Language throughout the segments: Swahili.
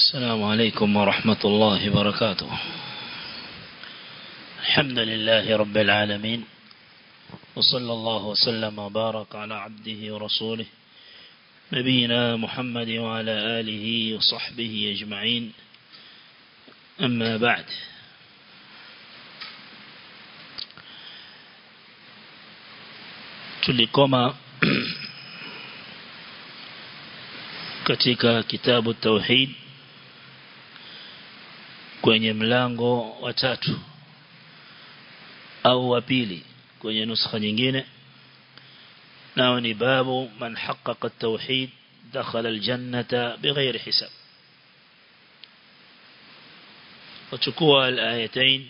السلام عليكم ورحمة الله وبركاته الحمد لله رب العالمين وصلى الله وسلم وبارك على عبده ورسوله نبينا محمد وعلى آله وصحبه أجمعين أما بعد tulikoma katika kitabu tauhid kwenye mlango wa tatu au wa pili kwenye nuskha nyingine nao ni babu man haqqaqa at-tauhid dakhala al-jannata bighayri hisab وتكوى الآيتين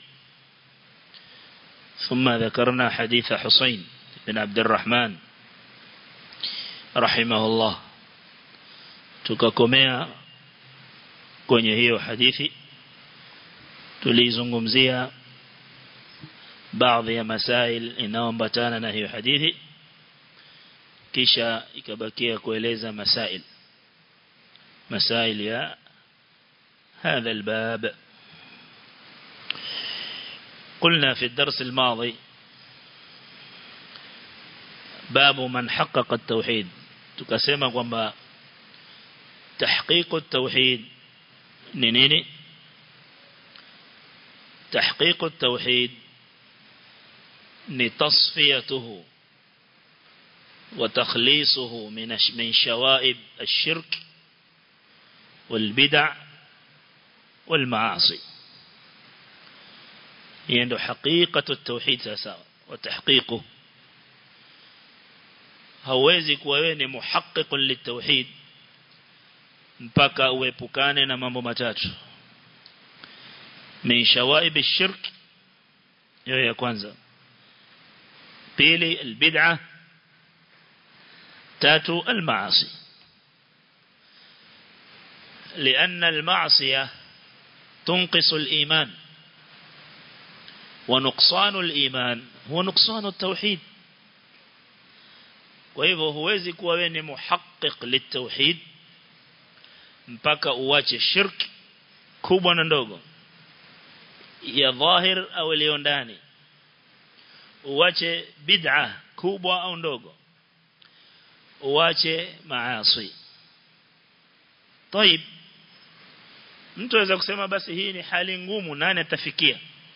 ثم ذكرنا حديث حسين بن عبد الرحمن رحمه الله tukakomea kwenye hiyo hadithi tulizungumzia baadhi ya masail inayoambatana na hiyo hadithi kisha ikabakia kueleza masail masail ya هذا الباب قلنا في الدرس الماضي باب من حقق التوحيد tukasema kwamba تحقيق التوحيد نيني تحقيق التوحيد لتصفيته وتخليصه من من شوائب الشرك والبدع والمعاصي يعني حقيقة التوحيد ساسا وتحقيقه hauwezi kuwa wewe ni muhaqqiq litauhid mpaka uepukane na mambo matatu min shawaib ash-shirk hiyo ya kwanza pili albid'a tatu almaasi لأن المعصية تنقص الإيمان ونقصان الإيمان هو نقصان التوحيد kwa hivyo huwezi kuwa wewe ni muhaqqiq litauhid mpaka uache shirk kubwa na ndogo ya dhahir au iliyo ndani uache bid'a kubwa au ndogo uache maasi طيب mtu aweza kusema basi hii ni hali ngumu nani atafikia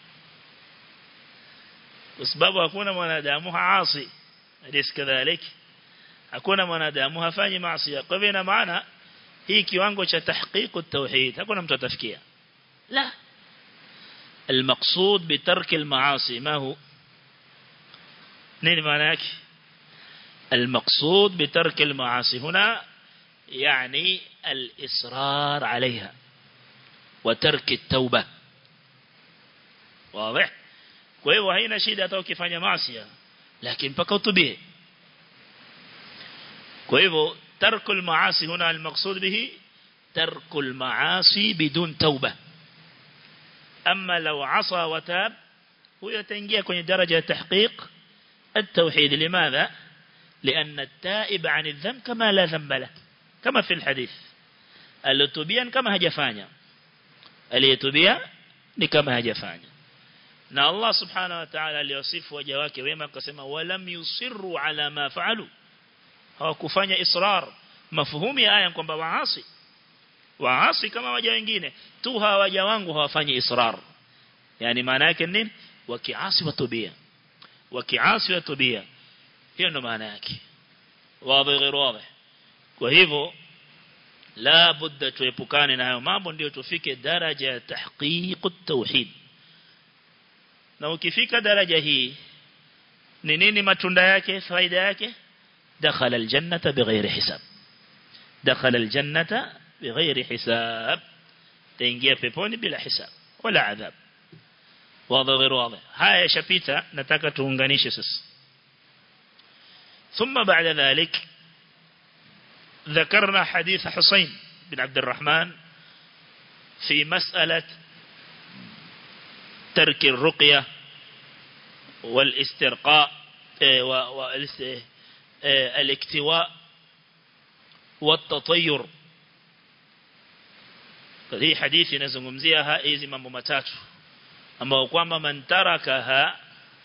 kwa sababu hakuna mwanadamu haasi alis kadhalika hakuna mwanadamu hafanyi maasi kwa hivyo ina maana hii kiwango cha tahqiq at-tauhid hakuna mtu atafikia la المقصود بترك المعاصي ما هو نين معناك المقصود بترك المعاصي هنا يعني الإصرار عليها وترك التوبة واضح kwa hivyo haina shida hata ukifanya maasi lakini mpaka utubie kwa hivyo ترك المعاصي هنا المقصود به ترك المعاصي بدون توبة أما لو عصى وتاب هو يتنجيه كوني درجة تحقيق التوحيد لماذا؟ لأن التائب عن الذنب كما لا ذنب له كما في الحديث التوبيان كما هجفانيا اليتوبيا كما هجفانيا na Allah subhanahu wa ta'ala aliyosifu waja wake wema akasema walam yusirru ala ma fa'alu hawakufanya israr mafuhumi ya aya kwamba waasi waasi kama waja wengine tu hawaja wangu hawafanyi israr yani maana yake nini wakiasi watubia wakiasi watubia hiyo ndo maana yake wazi غير wazi kwa hivyo la budda tuepukane na hayo mambo ndio tufike daraja ya tahqiq at-tauhid na ukifika daraja hii ni nini matunda yake faida yake دخل الجنة بغير حساب دخل الجنة بغير حساب تنجي peponi bila hisab wala adhab واضح غير واضح haya shapita nataka tuunganishe sasa ثم بعد ذلك ذكرنا حديث حسين بن عبد الرحمن في مسألة ترك الرقية والاسترقاء الاكتواء والتطير hii hadithi inazungumzia hizi mambo matatu ambao kwamba man tarakaha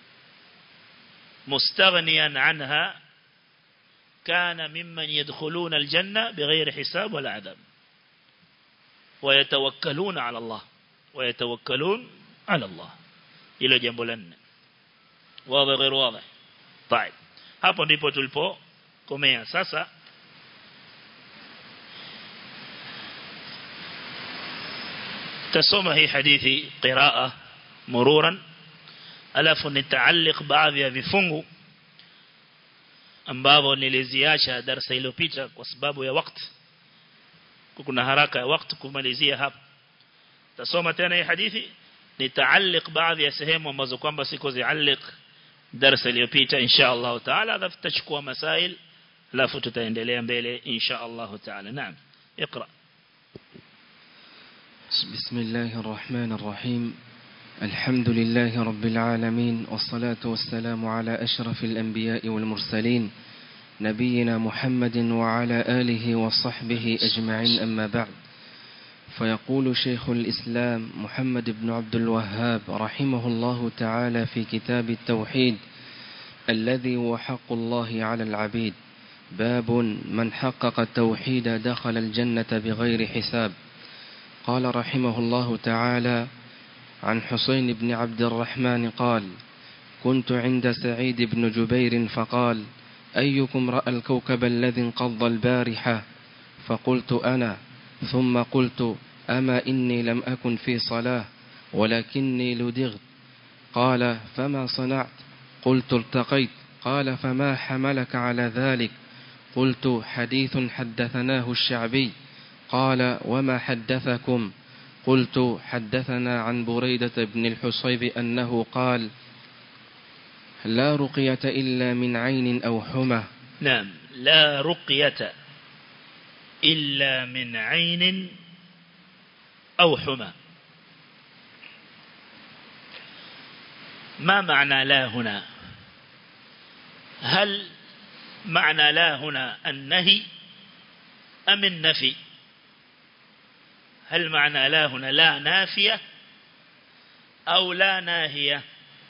mustaghniyan anha kana mimman yadkhuluna aljanna bighayri hisab wala adab ويتوكلون على الله ويتوكلون على الله إلى جنب لنا واضح غير واضح طيب hapo ndipo tulipokomea sasa tasoma hii hadithi qiraa mururan alafu nitaalliq baadhi ya vifungu ambavyo niliziacha darasa iliyopita kwa sababu ya wakati kuna haraka ya wakati kumalizia hapa tasoma tena hii hadithi nitaalliq baadhi ya sehemu ambazo kwamba siko zialliq darasa iliyopita insha Allah taala alafu tutachukua masail alafu tutaendelea mbele insha Allah taala naam اقرا بسم الله الرحمن الرحيم الحمد لله رب العالمين والصلاة والسلام على أشرف الأنبياء والمرسلين نبينا محمد وعلى آله وصحبه أجمعين أما بعد فيقول شيخ الإسلام محمد بن عبد الوهاب رحمه الله تعالى في كتاب التوحيد الذي هو حق الله على العبيد باب من حقق التوحيد دخل الجنة بغير حساب قال رحمه الله تعالى عن حسين بن عبد الرحمن قال كنت عند سعيد بن جبير فقال أيكم رأى الكوكب الذي انقض البارحة فقلت أنا ثم قلت أما إني لم أكن في صلاة ولكني لدغت قال فما صنعت قلت التقيت قال فما حملك على ذلك قلت حديث حدثناه الشعبي قال وما حدثكم قلت حدثنا عن بريدة بن الحصيب أنه قال لا رقية إلا من عين أو حمى نعم لا رقية إلا من عين أو حمى ما معنى لا هنا هل معنى لا هنا النهي أم النفي هل معنى لا هنا لا نافية أو لا ناهية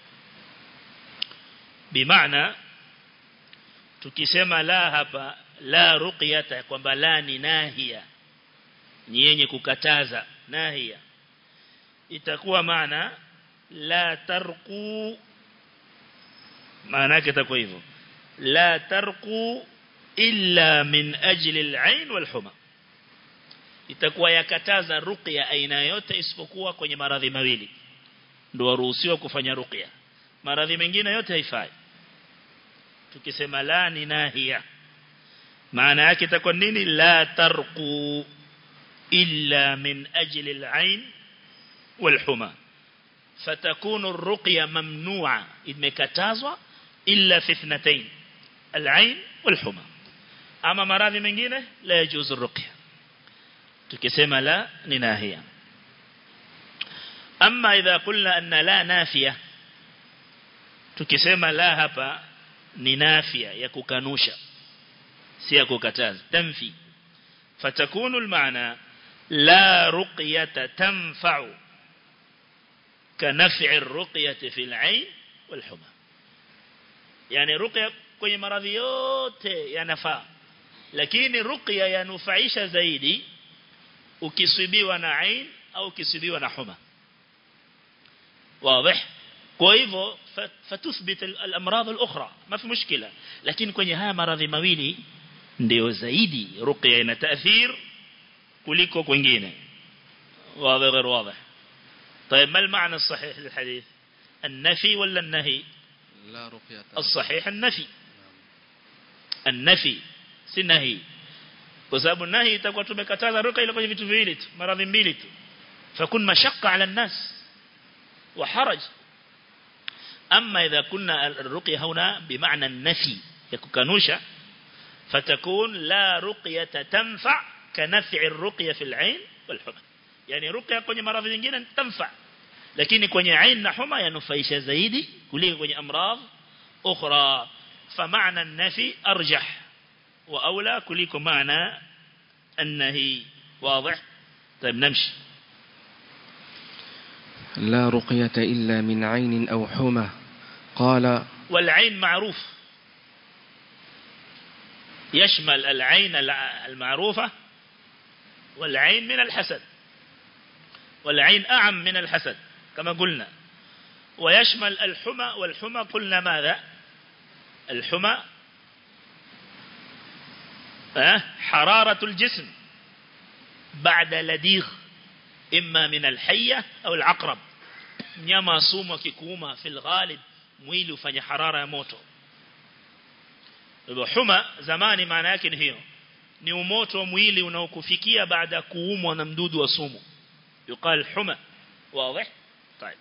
بمعنى tukisema la hapa la ruqyata kwamba la ni nahia ni yenye kukataza nahia itakuwa maana la tarqu maana yake itakuwa hivyo la tarqu illa min ajli al-ain wal-huma itakuwa yakataza ruqya aina yote isipokuwa kwenye maradhi mawili ndio waruhusiwa kufanya ruqya maradhi mengine yote haifai tukisema la ni nahia maana yake itakuwa nini la tarqu illa min ajli al-ain wal-huma فتكون الرقية ممنوعة imekatazwa illa fi ithnatayn al-ain wal-huma ama maradhi mengine la yajuzu ruqya tukisema la ni nahia amma idha qulna anna la nafiya tukisema la hapa ni nafia ya kukanusha si ya kukataza tanfi fatakunu almaana la ruqyata tanfa'u كنفع الرقية في العين والحمى يعني رقية kwenye maradhi yote yanafaa lakini ruqya yanufaisha zaidi ukisibiwa na ain au ukisibiwa na huma واضح kwa hivyo fatuthbit al-amrad al-ukhra ma fi mushkila lakini kwenye haya maradhi mawili ndio zaidi ruqya ina taathir kuliko kwingine واضح غير واضح طيب ما المعنى الصحيح للحديث النفي ولا النهي لا رقية الصحيح النفي النفي si nahi kwa sababu nahi itakuwa tumekataza ruka ile kwenye vitu viwili tu maradhi mbili tu fakun mashaqqa ala الناس وحرج اما اذا كنا الرقيه هنا بمعنى النفي يكنوشا فتكون لا رقيه تنفع كنفع الرقيه في العين والحمى yani ruqya kwenye maradhi mengine tamfa lakini kwenye ain na huma yanufaisha zaidi kuliko kwenye amradh ukhra فمعنى النفي أرجح وأولى كلكم معنى النهي واضح طيب نمشي لا رقية إلا من عين أو حمى قال والعين معروف يشمل العين المعروفة والعين من الحسد والعين أعم من الحسد كما قلنا ويشمل الحمى والحمى قلنا ماذا الحمى حرارة الجسم بعد لديغ إما من الحية أو العقرب nyama sumu akikuuma fil ghalib mwili ufanye harara ya moto hivyo huma zamani maana yake ni hiyo ni umoto wa mwili unaokufikia baada ya kuumwa na mdudu wa sumu يقال حمى واضح طيب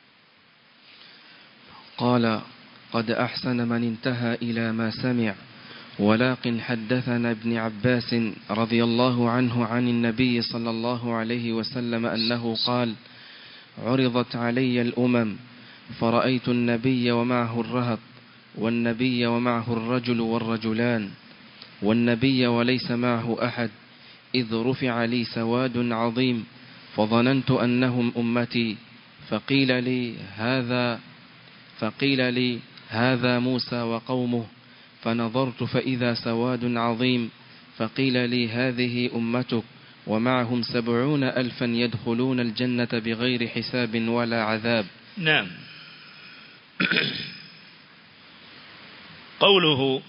قال قد أحسن من انتهى إلى ما سمع ولكن حدثنا ابن عباس رضي الله عنه عن النبي صلى الله عليه وسلم أنه قال عرضت علي الأمم فرأيت النبي ومعه الرهط والنبي ومعه الرجل والرجلان والنبي وليس معه أحد إذ رفع لي سواد عظيم فظننت أنهم أمتي فقيل لي هذا فقيل لي هذا موسى وقومه فنظرت فإذا سواد عظيم فقيل لي هذه أمتك ومعهم سبعون ألفا يدخلون الجنة بغير حساب ولا عذاب نعم قوله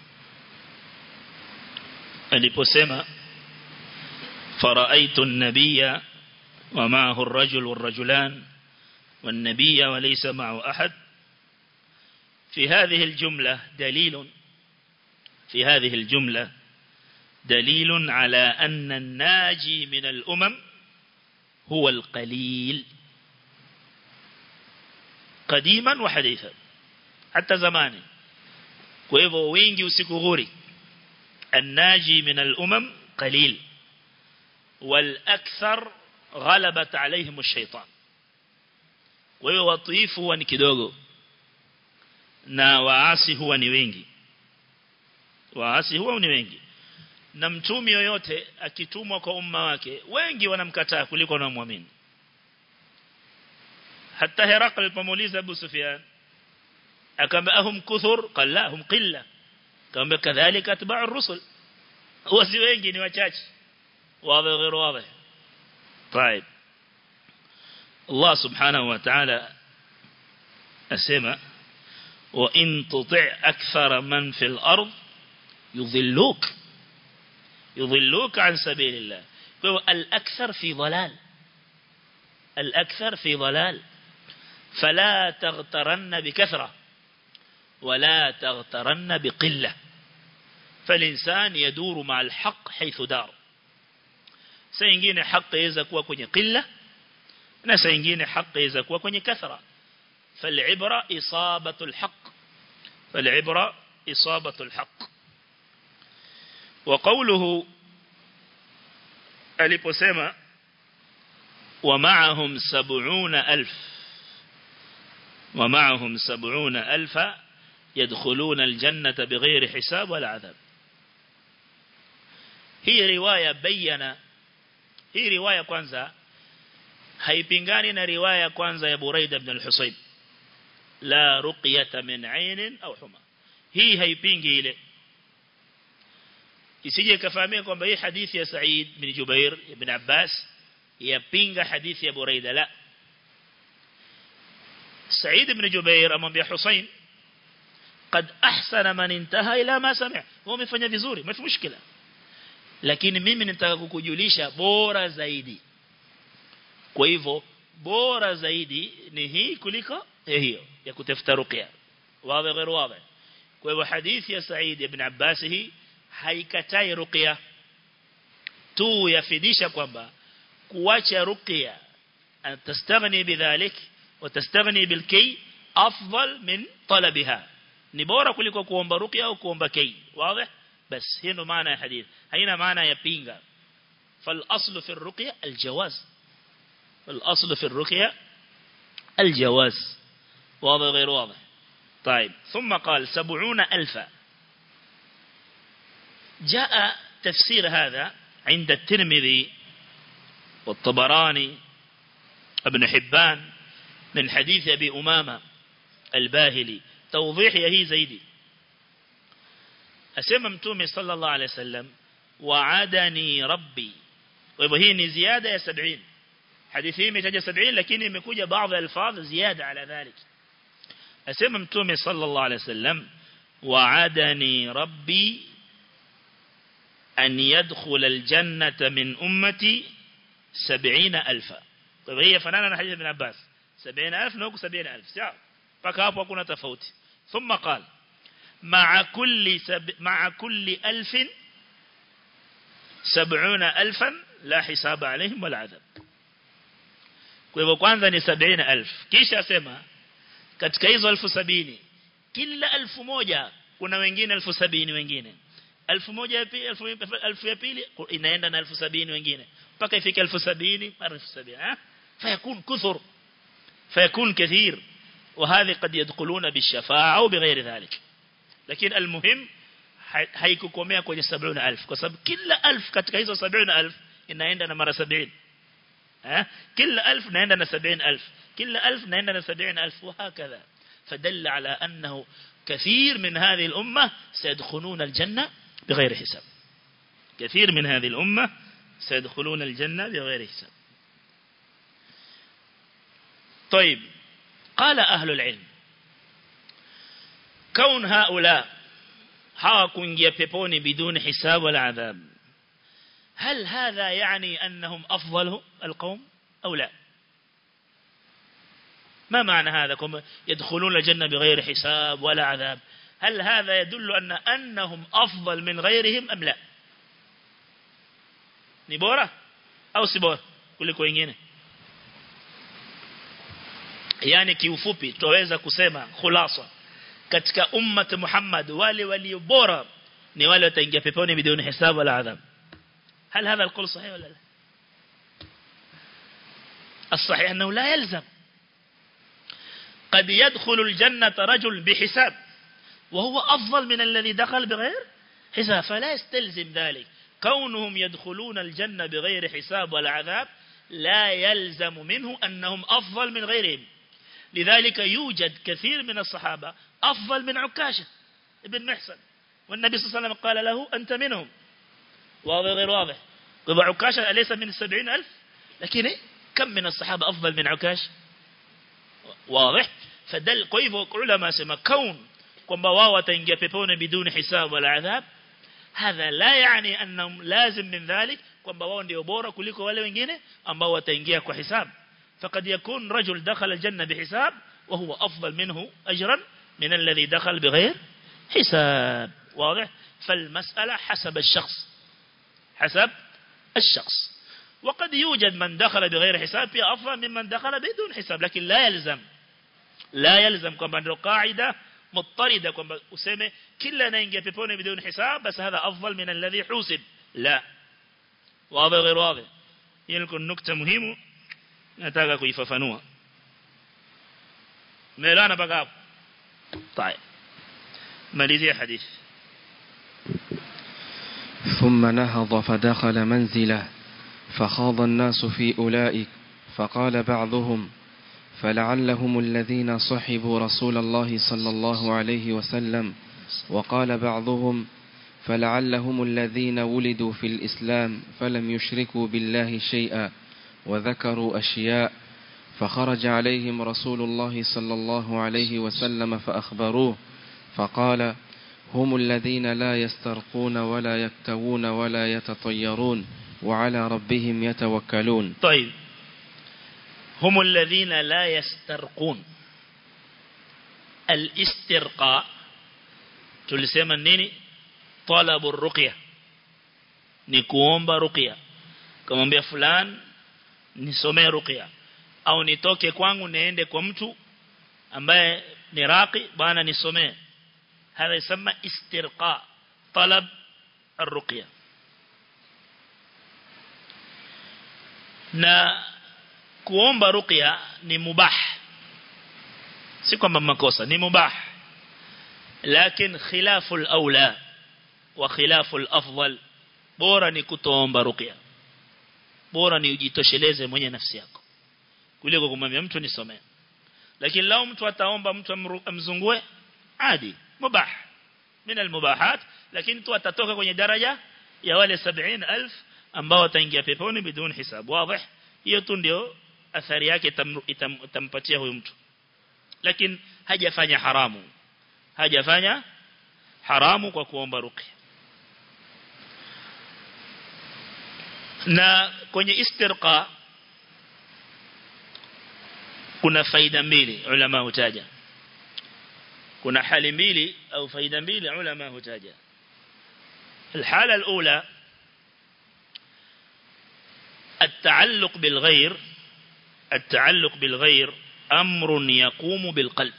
aliposema فرأيت النبي ومعه الرجل والرجلان والنبي وليس معه أحد في هذه الجملة دليل في هذه الجملة دليل على أن الناجي من الأمم هو القليل قديما وحديثا حتى زماني وإذا وينجي وسكغوري الناجي من الأمم قليل والأكثر غلبت عليهم الشيطان wewe watiifu huwa ni kidogo na waasi huwa ni wengi waasi huwa ni wengi na mtumi yoyote akitumwa kwa umma wake wengi wanamkataa kuliko wanaomwamini hata Herakl alipomuuliza Abu Sufyan akamwambia ahum kuthur qala hum qilla akamwambia kadhalika atba'u ar-rusul wasi wengi ni wachache wazi غير واضح طيب الله سبحانه وتعالى أسمى وإن تطع أكثر من في الأرض يضلوك يضلوك عن سبيل الله الأكثر في ضلال الأكثر في ضلال فلا تغترن بكثرة ولا تغترن بقلة فالإنسان يدور مع الحق حيث دار سينجين حق يزكوا كوني قلة na saa nyingine haki inaweza kuwa kwenye kathra falibra isabatu alhaq falibra isabatu alhaq wa qawluhu aliposema wa ma'ahum 70000 wa ma'ahum 70000 يدخلون الجنة بغير حساب ولا عذاب هي رواية بينا هي رواية kwanza haipingani na riwaya kwanza ya Buraida ibn al-Husayb la ruqyata min ainin au huma hii haipingi ile isije kafahamia kwamba hii hadithi ya Said bin Jubair ibn Abbas yapinga hadithi ya Buraida la Said ibn Jubair amwambia Husayn قد أحسن من انتهى إلى ما سمع هو مفanya vizuri ما في مشكلة lakini mimi nitaka kukujulisha bora zaidi kwa hivyo bora zaidi ni hii kuliko hiyo ya kutafuta ruqya wazi غير wazi kwa hivyo hadithi ya Said ibn Abbas hii haikatai ruqya tu yafidisha kwamba kuacha ruqya tastaghni bidhalik وتستغني بالكي أفضل من طلبها ni bora kuliko kuomba ruqya au kuomba kay wazi bas hiyo ndo maana ya hadith haina maana ya pinga fal aslu fi ruqya al jawaz الأصل في الرقية الجواز واضح غير واضح طيب ثم قال سبعون ألفا جاء تفسير هذا عند الترمذي والطبراني ابن حبان من حديث أبي أمامة الباهلي توضيح هي زيدي أسمى متومي صلى الله عليه وسلم وعدني ربي وهي زيادة يا سبعين حديثي متجة سبعين لكن يمكوجة بعض الألفاظ زيادة على ذلك أسمى متومي صلى الله عليه وسلم وعدني ربي أن يدخل الجنة من أمتي سبعين ألفا طيب هي فنانا حديث ابن عباس سبعين ألف نوكو سبعين ألف سعر فكاف وكنا تفوت ثم قال مع كل سب مع كل ألف سبعون ألفا لا حساب عليهم ولا عذاب kwa hivyo kwanza ni sabini elfu kisha sema katika hizo elfu sabini kila elfu moja kuna wengine elfu sabini wengine elfu moja ya pili elfu, elfu ya pili inaenda na elfu sabini wengine mpaka ifike elfu sabini mara elfu sabini ha? fayakun kuthur fayakun kathir وهذه قد يدخلون بالشفاعة أو بغير ذلك لكن المهم haikukomea kwenye 70000 kwa sababu kila elfu katika hizo 70000 inaenda na mara 70 eh kila elfu naenda na 70000 kila elfu naenda na 70000 وهكذا فدل على أنه كثير من هذه الأمة سيدخلون الجنة بغير حساب كثير من هذه الأمة سيدخلون الجنة بغير حساب طيب قال أهل العلم كون هؤلاء hawakuingia peponi بدون حساب ولا عذاب هل هذا يعني أنهم أفضل القوم أو لا ما معنى هذا كم يدخلون الجنة بغير حساب ولا عذاب هل هذا يدل أن أنهم أفضل من غيرهم أم لا نبورة أو سبورة kuliko wengine yani kiufupi tuweza kusema khulasa katika ummat Muhammad wale walio bora ni wale wataingia peponi bila hisabu wala adhab هل هذا القول صحيح ولا لا الصحيح أنه لا يلزم قد يدخل الجنة رجل بحساب وهو أفضل من الذي دخل بغير حساب فلا يستلزم ذلك كونهم يدخلون الجنة بغير حساب ولا عذاب لا يلزم منه أنهم أفضل من غيرهم لذلك يوجد كثير من الصحابة أفضل من عكاشة ابن محسن والنبي صلى الله عليه وسلم قال له أنت منهم واضح غير واضح طبعا عكاشة أليس من السبعين ألف لكن إيه؟ كم من الصحابة أفضل من عكاش واضح فدل كيف علماء سما كون kwamba wao wataingia peponi biduni hisab wala adhab hadha la yani annahum lazim min dhalik kwamba wao ndio bora kuliko wale wengine ambao wataingia kwa hisab faqad yakun rajul dakhala aljanna bihisab wa huwa afdal minhu ajran min alladhi dakhal bighayr hisab واضح فالمسألة حسب الشخص حسب الشخص وقد يوجد من دخل بغير حساب في أفضل ممن دخل بدون حساب لكن لا يلزم لا يلزم كما عنده قاعدة مضطردة كما أسمى كلا نينجي بيبوني بدون حساب بس هذا أفضل من الذي حوسب لا واضح غير واضح يلكن نكتة مهمة نتاقى كيففنوها ميلانا بقى طيب ماليزي حديث ثم نهض فدخل منزله فخاض الناس في أولئك فقال بعضهم فلعلهم الذين صحبوا رسول الله صلى الله عليه وسلم وقال بعضهم فلعلهم الذين ولدوا في الإسلام فلم يشركوا بالله شيئا وذكروا أشياء فخرج عليهم رسول الله صلى الله عليه وسلم فأخبروه فقال هم الذين لا يسترقون ولا يكتوون ولا يتطيرون وعلى ربهم يتوكلون طيب هم الذين لا يسترقون الاسترقاء tulisema nini talabu ruqya ni kuomba ruqya kumwambia fulani nisomee ruqya au nitoke kwangu niende kwa mtu ambaye ni raqi bwana nisomee هذا يسمى استرقاء طلب الرقية na kuomba ruqya ni mubah si kwamba makosa ni mubah lakini khilafu al-aula wa khilafu al-afdal bora ni kutoomba ruqya bora ni ujitosheleze mwenye nafsi yako kuliko kumwambia mtu nisomee lakini lao mtu ataomba mtu amzungue adi mubah min almubahat lakini tu atatoka kwenye daraja ya wale 70000 ambao wataingia peponi bidun hisab wazi hiyo tu ndio athari yake itampatia huyo mtu lakini hajafanya haramu hajafanya haramu kwa kuomba ruqya na kwenye istirqa kuna faida mbili ulama hutaja kuna hali mbili au faida mbili ulama hutaja الحالة الأولى التعلق بالغير التعلق بالغير أمر يقوم بالقلب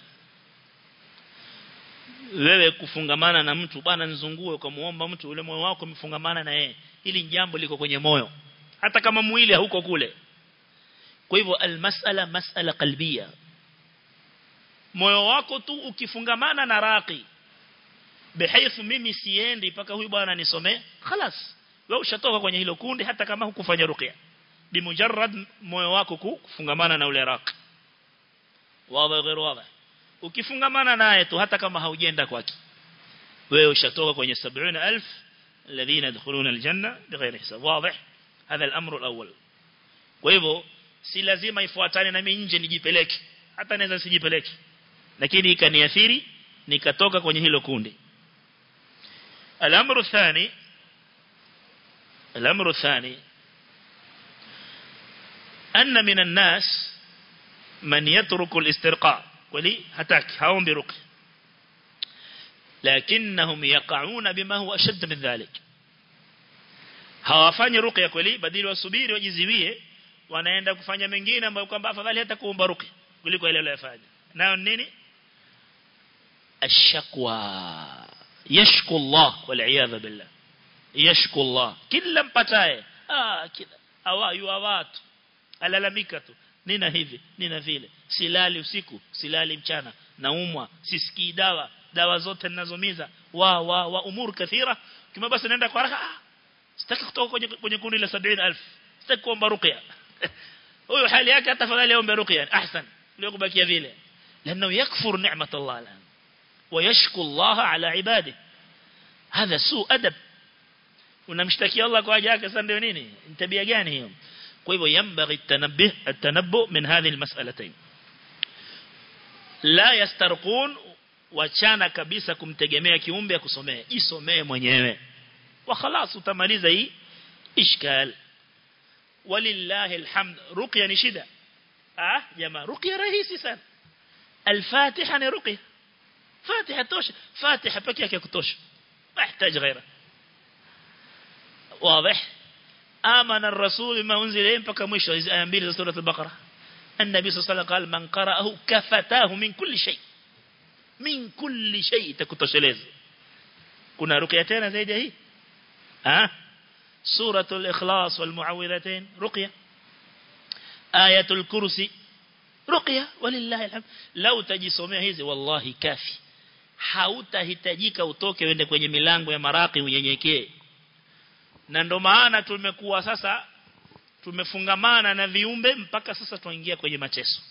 wewe kufungamana na mtu bwana nizungue ukamuomba mtu ule moyo wako umefungamana na yeye ili jambo liko kwenye moyo hata kama mwili hauko kule kwa hivyo almasala masala qalbia moyo wako tu ukifungamana na raqi bihaythu mimi siendi paka huyu bwana nisomee خلاص wewe ushatoka kwenye hilo kundi hata kama hukufanya ruqya bimujarrad moyo wako kufungamana na ule raqi wazi غير wazi ukifungamana naye tu hata kama haujenda kwake wewe ushatoka kwenye 70000 الذين يدخلون الجنة بغير حساب واضح هذا الأمر الأول kwa hivyo si lazima ifuatane na mimi nje nijipeleke hata naweza sijipeleke lakini ikaniathiri nikatoka kwenye hilo kundi الأمر الثاني الأمر الثاني أن من الناس من يترك الاسترقاء ولي هتاك هاهم برقي لكنهم يقعون بما هو أشد من ذلك hawafanyi ruqya kweli badili wasubiri wajiziwie wanaenda kufanya mengine ambayo kwamba afadhali hata kuomba ruqya kuliko ile aliyofanya nayo nini ashakwa yashku Allah wal iyadha billah yashku Allah kila mpataye ah kila awayu watu alalamika tu nina hivi nina vile silali usiku silali mchana naumwa sisikii dawa dawa zote ninazomiza wa wa wa umur kathira kama basi naenda kwa haraka ah sitaki kutoka kwenye kwenye kundi la 70000 sitaki kuomba ruqya huyo hali yake hata fadhali aombe ruqya ahsan leo kubakia vile لانه يكفر نعمه الله الان ويشكو الله على عباده هذا سوء ادب unamshtakia Allah kwa haja yake sasa ndio nini tabia gani hiyo kwa hivyo yambaghi tanabbih atanabbu min hadhihi almas'alatayn la yastarqun wachana kabisa kumtegemea kiumbe akusomee jisomee mwenyewe wa khalas utamaliza hii ishkal walillahi alhamd ruqya ni shida ah jamaa ruqya rahisi sana الفاتحة ni ruqya fatiha tosha fatiha pekee yake kutosha mahitaji ghaira واضح آمن الرسول بما أنزل إليه mpaka mwisho hizi aya mbili za sura al-Baqara النبي صلى الله عليه وسلم قال من قرأه كفتاه من كل شيء من كل شيء takutosheleza kuna ruqya tena zaidi hii ها سورة الإخلاص والمعوذتين رقية آية الكرسي رقية ولله الحمد لو تجisomea hizi wallahi kafi hautahitajika utoke uende kwenye milango ya maraki unyenyekee na ndo maana tumekuwa sasa tumefungamana na viumbe mpaka sasa tuingia kwenye mateso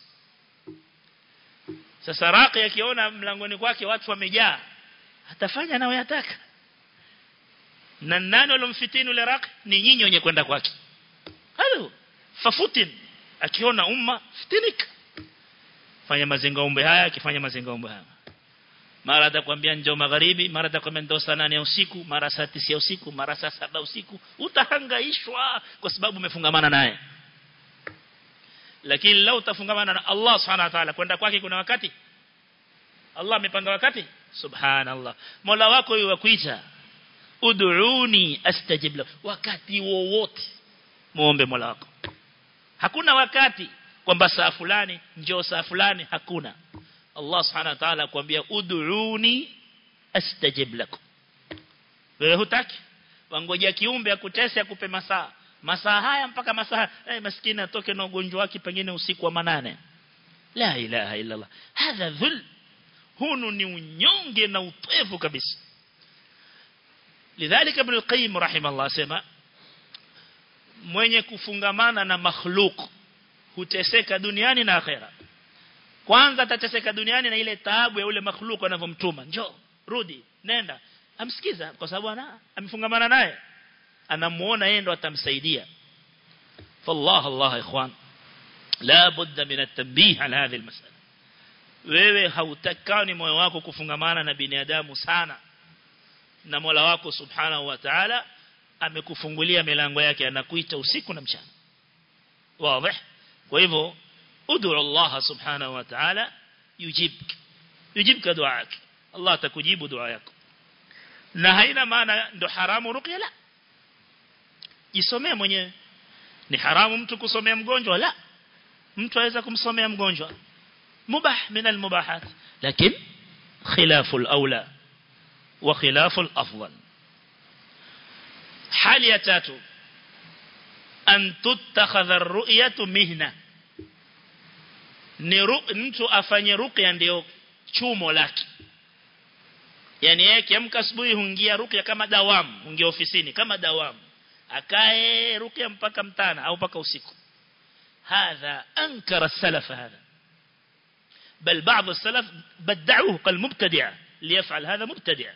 sasa raqi akiona mlangoni kwake watu wamejaa atafanya anayoyataka na nani walomfitini yule raqi ni nyinyi wenye kwenda kwake halo fafutin akiona umma fitinika fanya mazinga umbe haya akifanya mazinga umbe haya mara atakwambia njoo magharibi mara atakwambia ndio saa 8 ya usiku mara saa 9 ya usiku mara saa 7 usiku utahangaishwa kwa sababu umefungamana naye lakini lau utafungamana na Allah subhanahu wa ta'ala kwenda kwake kuna wakati Allah amepanga wakati subhanallah Mola wako yeye wakuita ud'uni astajib la wakati wowote muombe Mola wako hakuna wakati kwamba saa fulani njoo saa fulani hakuna Allah subhanahu wa ta'ala kuambia ud'uni astajib lakum wewe hutaki wangoja kiumbe akutese akupe masaa masaa haya mpaka masaa eh maskini atoke na ugonjwa wake pengine usiku wa manane la ilaha illa Allah hadha dhul hunu ni unyonge na upevu kabisa lidhalika ibn al-qayyim rahimahullah sema mwenye kufungamana na makhluk huteseka duniani na akhera kwanza atateseka duniani na ile taabu ya ule makhluku anavyomtuma njoo rudi nenda amsikiza kwa sababu ana amefungamana naye anamuona yeye ndo atamsaidia fallah allah ikhwan la budda min at-tanbih ala hadhihi al-mas'ala wewe hautakani moyo wako kufungamana na binadamu sana na Mola wako subhanahu wa ta'ala amekufungulia milango yake anakuita usiku na mchana wazi kwa hivyo ud'u Allah subhanahu wa ta'ala yujibk yujibka duaak Allah atakujibu dua yako na haina maana ndo haramu ruqya la jisomee mwenyewe ni haramu mtu kusomea mgonjwa la mtu aweza kumsomea mgonjwa mubah min almubahat lakini khilafu alawla wa khilafu alafdal hali ya tatu an tutakhadha ar-ru'yatu mihna ni mtu afanye ruqya ndio chumo lake yani yeye kiamka asubuhi huingia ruqya kama dawamu huingia ofisini kama dawamu akae ruqya mpaka mtana au mpaka usiku هذا أنكر السلف هذا بل بعض السلف بدعوه كالمبتدع ليفعل هذا مبتدع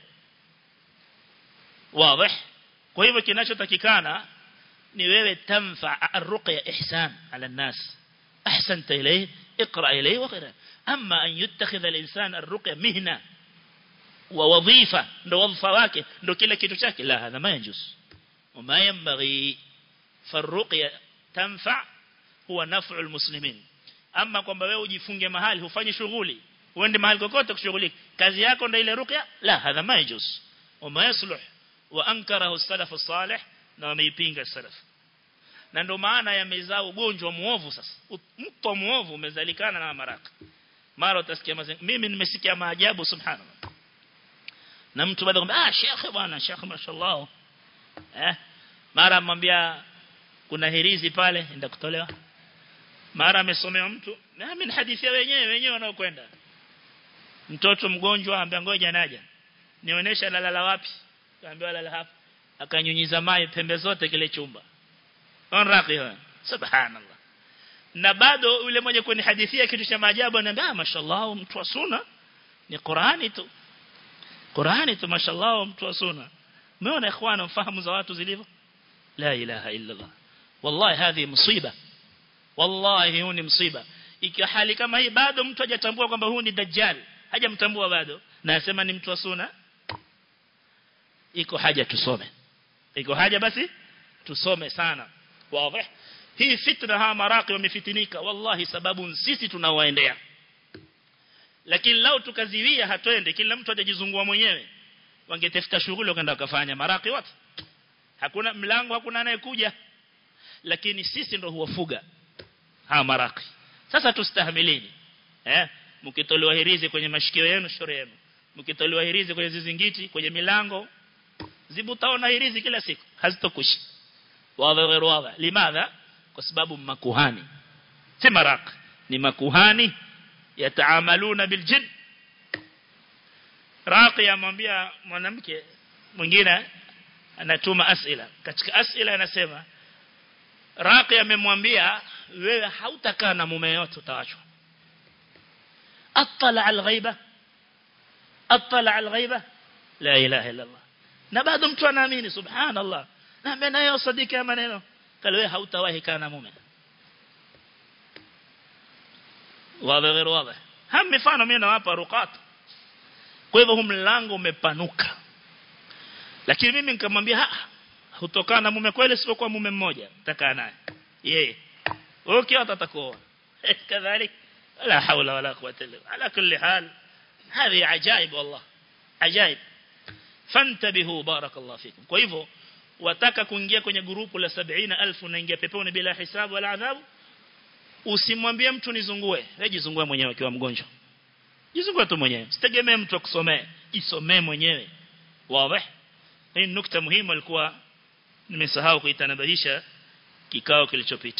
واضح kwa hivyo kinachotakikana ni wewe tanfa arruqya ihsan ala الناس احسنت اليه اقرا اليه وغيره اما ان يتخذ الانسان الرقيه مهنه ووظيفه ndo wadhifa wake ndo kila kitu chake la hadha ma yajuz وما ينبغي فالرقيه تنفع huwa naf'u almuslimin ama kwamba wewe ujifunge mahali ufanye shughuli uende mahali kokote kushughulika kazi yako ndio ile ruqya la hadha ma yajuz wama yasluh wa ankarahu salaf salih na wameipinga salaf na ndio maana yamezaa ugonjwa muovu sasa mto muovu umezalikana na maraka mara utasikia mazengo mimi nimesikia maajabu subhanallah na mtu baada kumwambia ah shekhe bwana shekhe mashallah eh mara amwambia kuna hirizi pale nenda kutolewa mara amesomewa mtu na mimi hadithia wenyewe wenyewe wanaokwenda mtoto mgonjwa ambaye ngoja naja nionyesha lalala wapi kaambiwa lala hapa akanyunyiza mai pembe zote kile chumba onraqi subhanallah na bado yule mmoja kwenye hadithia kitu cha maajabu ananiambia ah mashallah mtu wa sunna ni Qur'ani tu Qur'ani tu mashallah mtu wa sunna umeona ikhwana mfahamu za watu zilivyo la ilaha illa Allah wallahi hadhi musiba wallahi huu ni msiba ikiwa hali kama hii bado mtu hajatambua kwamba huu ni dajjal hajamtambua bado na asema ni mtu wa sunna iko haja tusome iko haja basi tusome sana wazi hii fitna ha maraqi wamefitinika wallahi sababu sisi tunawaendea lakini lao tukaziwia hatwende kila mtu ajajizungua mwenyewe wangetafuta shughuli wakaenda wakafanya maraqi wote hakuna mlango hakuna anayekuja lakini sisi ndo huwafuga ha maraqi sasa tustahimilini eh mkitolewa hirizi kwenye mashikio yenu shore yenu mkitolewa hirizi kwenye zizingiti kwenye milango zibutaona hirizi kila siku hazitokushi wazi غير واضح limadha kwa sababu makuhani si maraq ni makuhani yataamaluna biljin raqi amwambia mwanamke mwingine anatuma asila katika asila anasema raqi amemwambia wewe hautakaa na mume yote utaachwa attala alghaiba attala alghaiba la ilaha illa allah na bado mtu anaamini subhanallah na mimi nayo sadiki maneno kale wewe hautawahi kaa na mume wazi غير wazi ham mifano mimi nawapa ruqat kwa hivyo mlango umepanuka lakini mimi nikamwambia hutokana na mume kweli sio kwa mume mmoja takaa naye yeye okay atatakoa kadhalik la hawla wala quwwata illa ala kulli hal هذه عجائب والله عجائب fantabihu barakallahu fikum kwa hivyo wataka kuingia kwenye grupu la 70000 unaingia peponi bila hisabu wala adhabu usimwambie mtu nizungue wewe jizungue mwenyewe ukiwa mgonjwa jizungue tu mwenyewe sitegemee mtu akusomee jisomee mwenyewe wazi hii nukta muhimu alikuwa nimesahau kuitanabahisha kikao kilichopita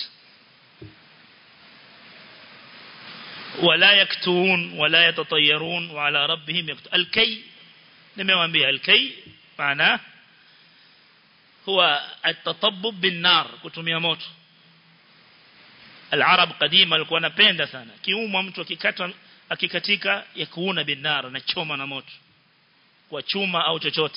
wala yaktun wala yatatayarun wa ala rabbihim yaktun alkay nimewaambia alkay maana huwa atatabbub bin nar kutumia moto العرب قديما walikuwa wanapenda sana kiumwa mtu akikata akikatika ya kuuna binara na choma na moto kwa chuma au chochote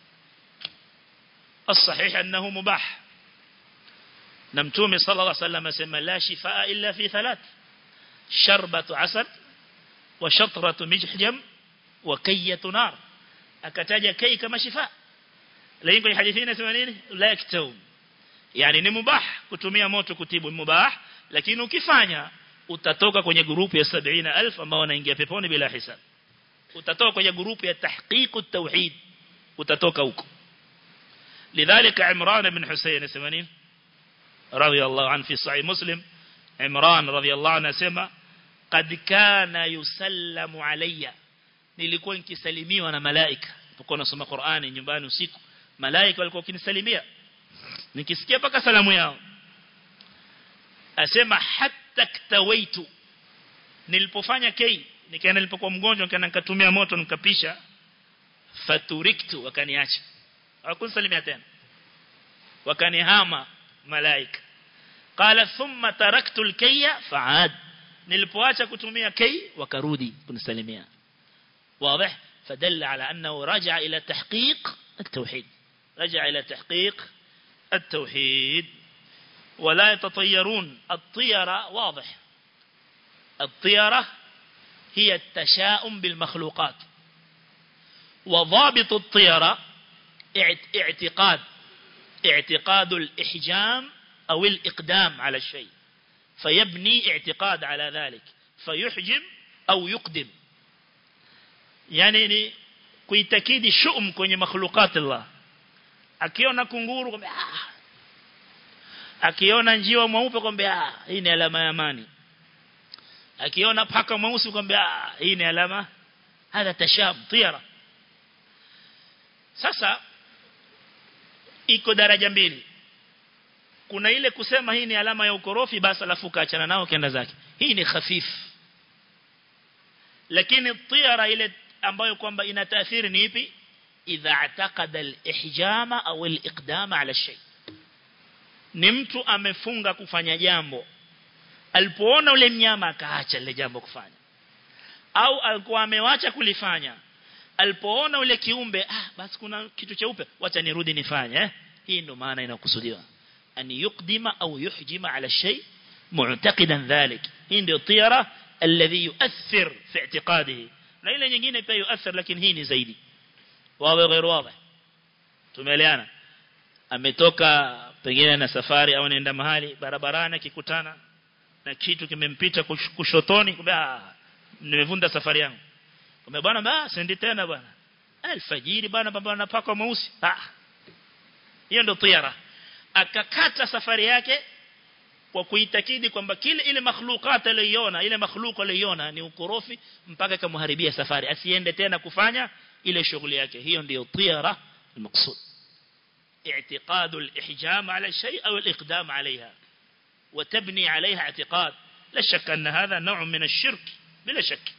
الصحيح انه مباح na mtume sallallahu alaihi wasallam asema la shifaa illa fi thalath sharbatu asad wa shatratu mijhjam wa kayyatu nar akataja kai kama shifaa lakini kwenye hadithi inasema nini la yaktum yani ni mubah kutumia moto kutibu mubah lakini ukifanya utatoka kwenye grupu ya 70000 ambao wanaingia peponi bila hisab utatoka kwenye grupu ya tahqiq at-tauhid utatoka huko لذلك عمران بن حسين سمانين رضي الله عنه في صحيح مسلم عمران رضي الله عنه سما قد كان يسلم علي nilikuwa nikisalimiwa na malaika nilipokuwa nasoma Qur'ani nyumbani usiku malaika walikuwa wakinisalimia nikisikia paka salamu yao asema hatta ktawaitu nilipofanya kei nikaenda nilipokuwa mgonjwa nikaenda nikatumia moto nikapisha faturiktu wakaniacha hawakunisalimia tena wakanihama malaika qala thumma taraktu alkayya fa'ad nilipoacha kutumia kei wakarudi kunisalimia واضح فدل على أنه رجع إلى تحقيق التوحيد رجع إلى تحقيق التوحيد ولا يتطيرون الطيرة واضح الطيرة هي التشاؤم بالمخلوقات وضابط الطيرة اعتقاد اعتقاد الإحجام أو الإقدام على الشيء فيبني اعتقاد على ذلك فيحجم أو يقدم yani ni kuitakidi shum kwenye makhluqat Allah akiona kunguru kwamba ah akiona njiwa mweupe kwamba ah hii ni alama ya amani akiona paka mweusi kwamba ah hii ni alama hadha tashab tiyara sasa iko daraja mbili kuna ile kusema hii ni alama ya ukorofi basi alafu kaachana nao kenda zake hii ni khafif lakini tiyara ile ambayo kwamba ina taathiri ni ipi idha ataqada al-ihjama au al-iqdama ala shay ni mtu amefunga kufanya jambo alipoona ule mnyama akaacha lile jambo kufanya au alikuwa amewacha kulifanya alipoona ule kiumbe ah basi kuna kitu cheupe wacha nirudi nifanye eh hii ndo maana inakusudiwa an yuqdima au yuhjima ala shay mu'taqidan dhalik hii ndio tiyara alladhi yu'athir fi i'tiqadihi na ile nyingine pia yuathir lakini hii ni zaidi wawe غير wazi tumeeleana ametoka pengine na safari au anaenda mahali barabarani akikutana na kitu kimempita kushotoni kumbe nimevunda safari yangu kumbe bwana basi sendi tena bwana alfajiri bwana baba anapaka mweusi ah hiyo ndio tiara akakata safari yake kwa kuitakidi kwamba kile ile makhluqat aliyoiona ile makhluq aliyoiona ni ukorofi mpaka kamharibia safari asiende tena kufanya ile shughuli yake hiyo ndio tiyara المقصود اعتقاد الإحجام على شيء أو الإقدام عليها وتبني عليها اعتقاد لا شك أن هذا نوع من الشرك بلا شك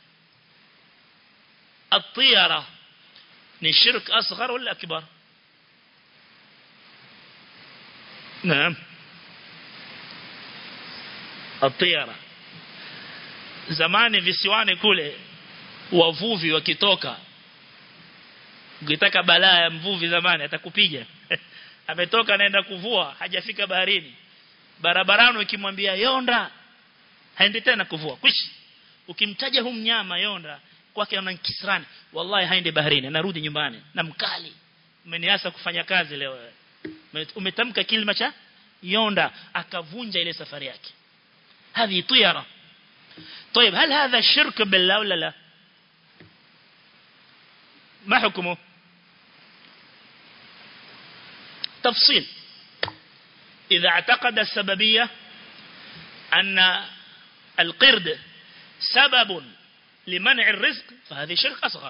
الطيرة من الشرك أصغر ولا أكبر نعم الطيرة zamani visiwani kule wavuvi wakitoka ukitaka balaa ya mvuvi zamani atakupiga ametoka anaenda kuvua hajafika baharini barabarani ukimwambia yonda haendi tena kuvua kwishi ukimtaja hu mnyama yonda kwake ana kisrani wallahi haendi baharini anarudi nyumbani na mkali umeniasa kufanya kazi leo umetamka kilima cha yonda akavunja ile safari yake هذه طيرة طيب هل هذا شرك بالله ولا لا ما حكمه تفصيل إذا اعتقد السببية أن القرد سبب لمنع الرزق فهذه شرك أصغر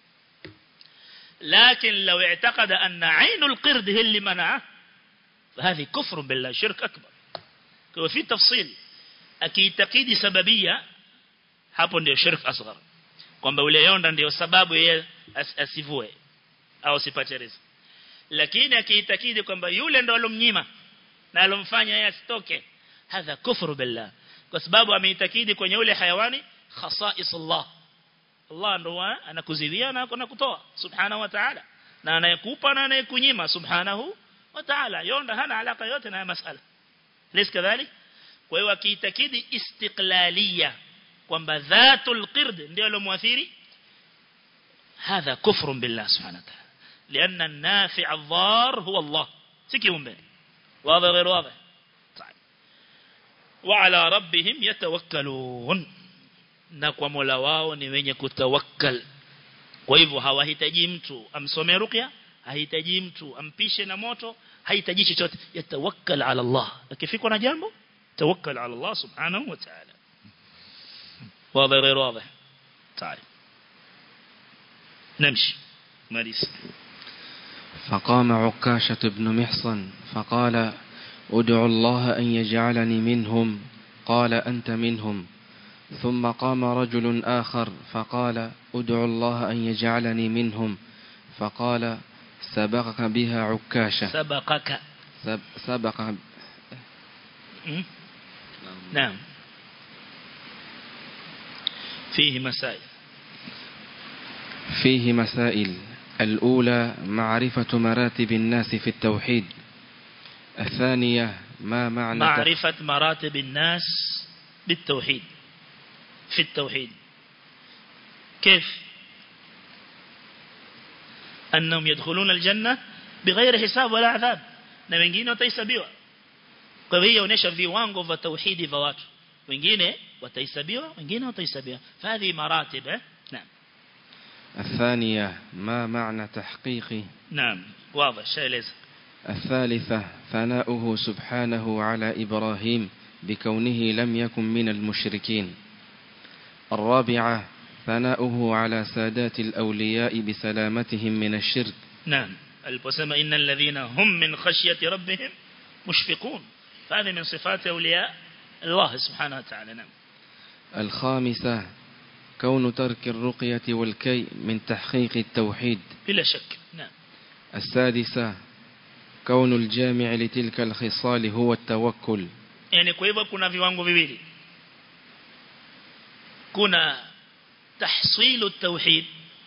لكن لو اعتقد أن عين القرد هي اللي منعه فهذه كفر بالله شرك أكبر وفي تفصيل akiitakidi sababia hapo ndio shirk asghar kwamba ule yonda ndio sababu yeye as, asivue au sipate riziki lakini akiitakidi kwamba yule ndo alomnyima na alomfanya yeye asitoke hadha kufru billah kwa sababu ameitakidi kwenye ule hayawani khasais Allah Allah ndo anakuzidia na kutoa subhanahu wa ta'ala na anayekupa na anayekunyima subhanahu wa ta'ala yonda hana alaka yote na masala lis kadhalik kwa hiyo akiitakidi istiqlalia kwamba dhatul qird ndio alomwathiri hadha kufrun billah subhanahu wa ta'ala لأن النافع الضار هو الله سكيهم بين واضح غير واضح طيب وعلى ربهم يتوكلون na kwa Mola wao ni wenye kutawakkal kwa hivyo hawahitaji mtu amsomee ruqya hahitaji mtu ampishe na moto hahitaji chochote yatawakkal ala Allah akifikwa na jambo tawakkal ala Allah subhanahu wa ta'ala واضح غير واضح طيب نمشي ماريس فقام عكاشة بن محصن فقال ادعو الله أن يجعلني منهم قال أنت منهم ثم قام رجل آخر فقال ادعو الله أن يجعلني منهم فقال سبقك بها عكاشة سبقك سب سبق نعم فيه مسائل فيه مسائل الأولى معرفة مراتب الناس في التوحيد الثانية ما معنى معرفة مراتب الناس بالتوحيد في التوحيد كيف أنهم يدخلون الجنة بغير حساب ولا عذاب na wengine watahesabiwa kwa hiyo inaonyesha viwango vya tauhidi vya watu wengine watahesabiwa wengine watahesabiwa fadhi maratib eh naam الثانية ما معنى تحقيق نعم واضح شايلز الثالثة ثناؤه سبحانه على إبراهيم بكونه لم يكن من المشركين الرابعة ثناؤه على سادات الأولياء بسلامتهم من الشرك نعم البسمة إن الذين هم من خشية ربهم مشفقون فهذه من صفات أولياء الله سبحانه وتعالى نعم الخامسة كون ترك الرقية والكي من تحقيق التوحيد بلا شك نعم السادسة كون الجامع لتلك الخصال هو التوكل yani kwa hivyo kuna viwango viwili kuna tahsilu tauhid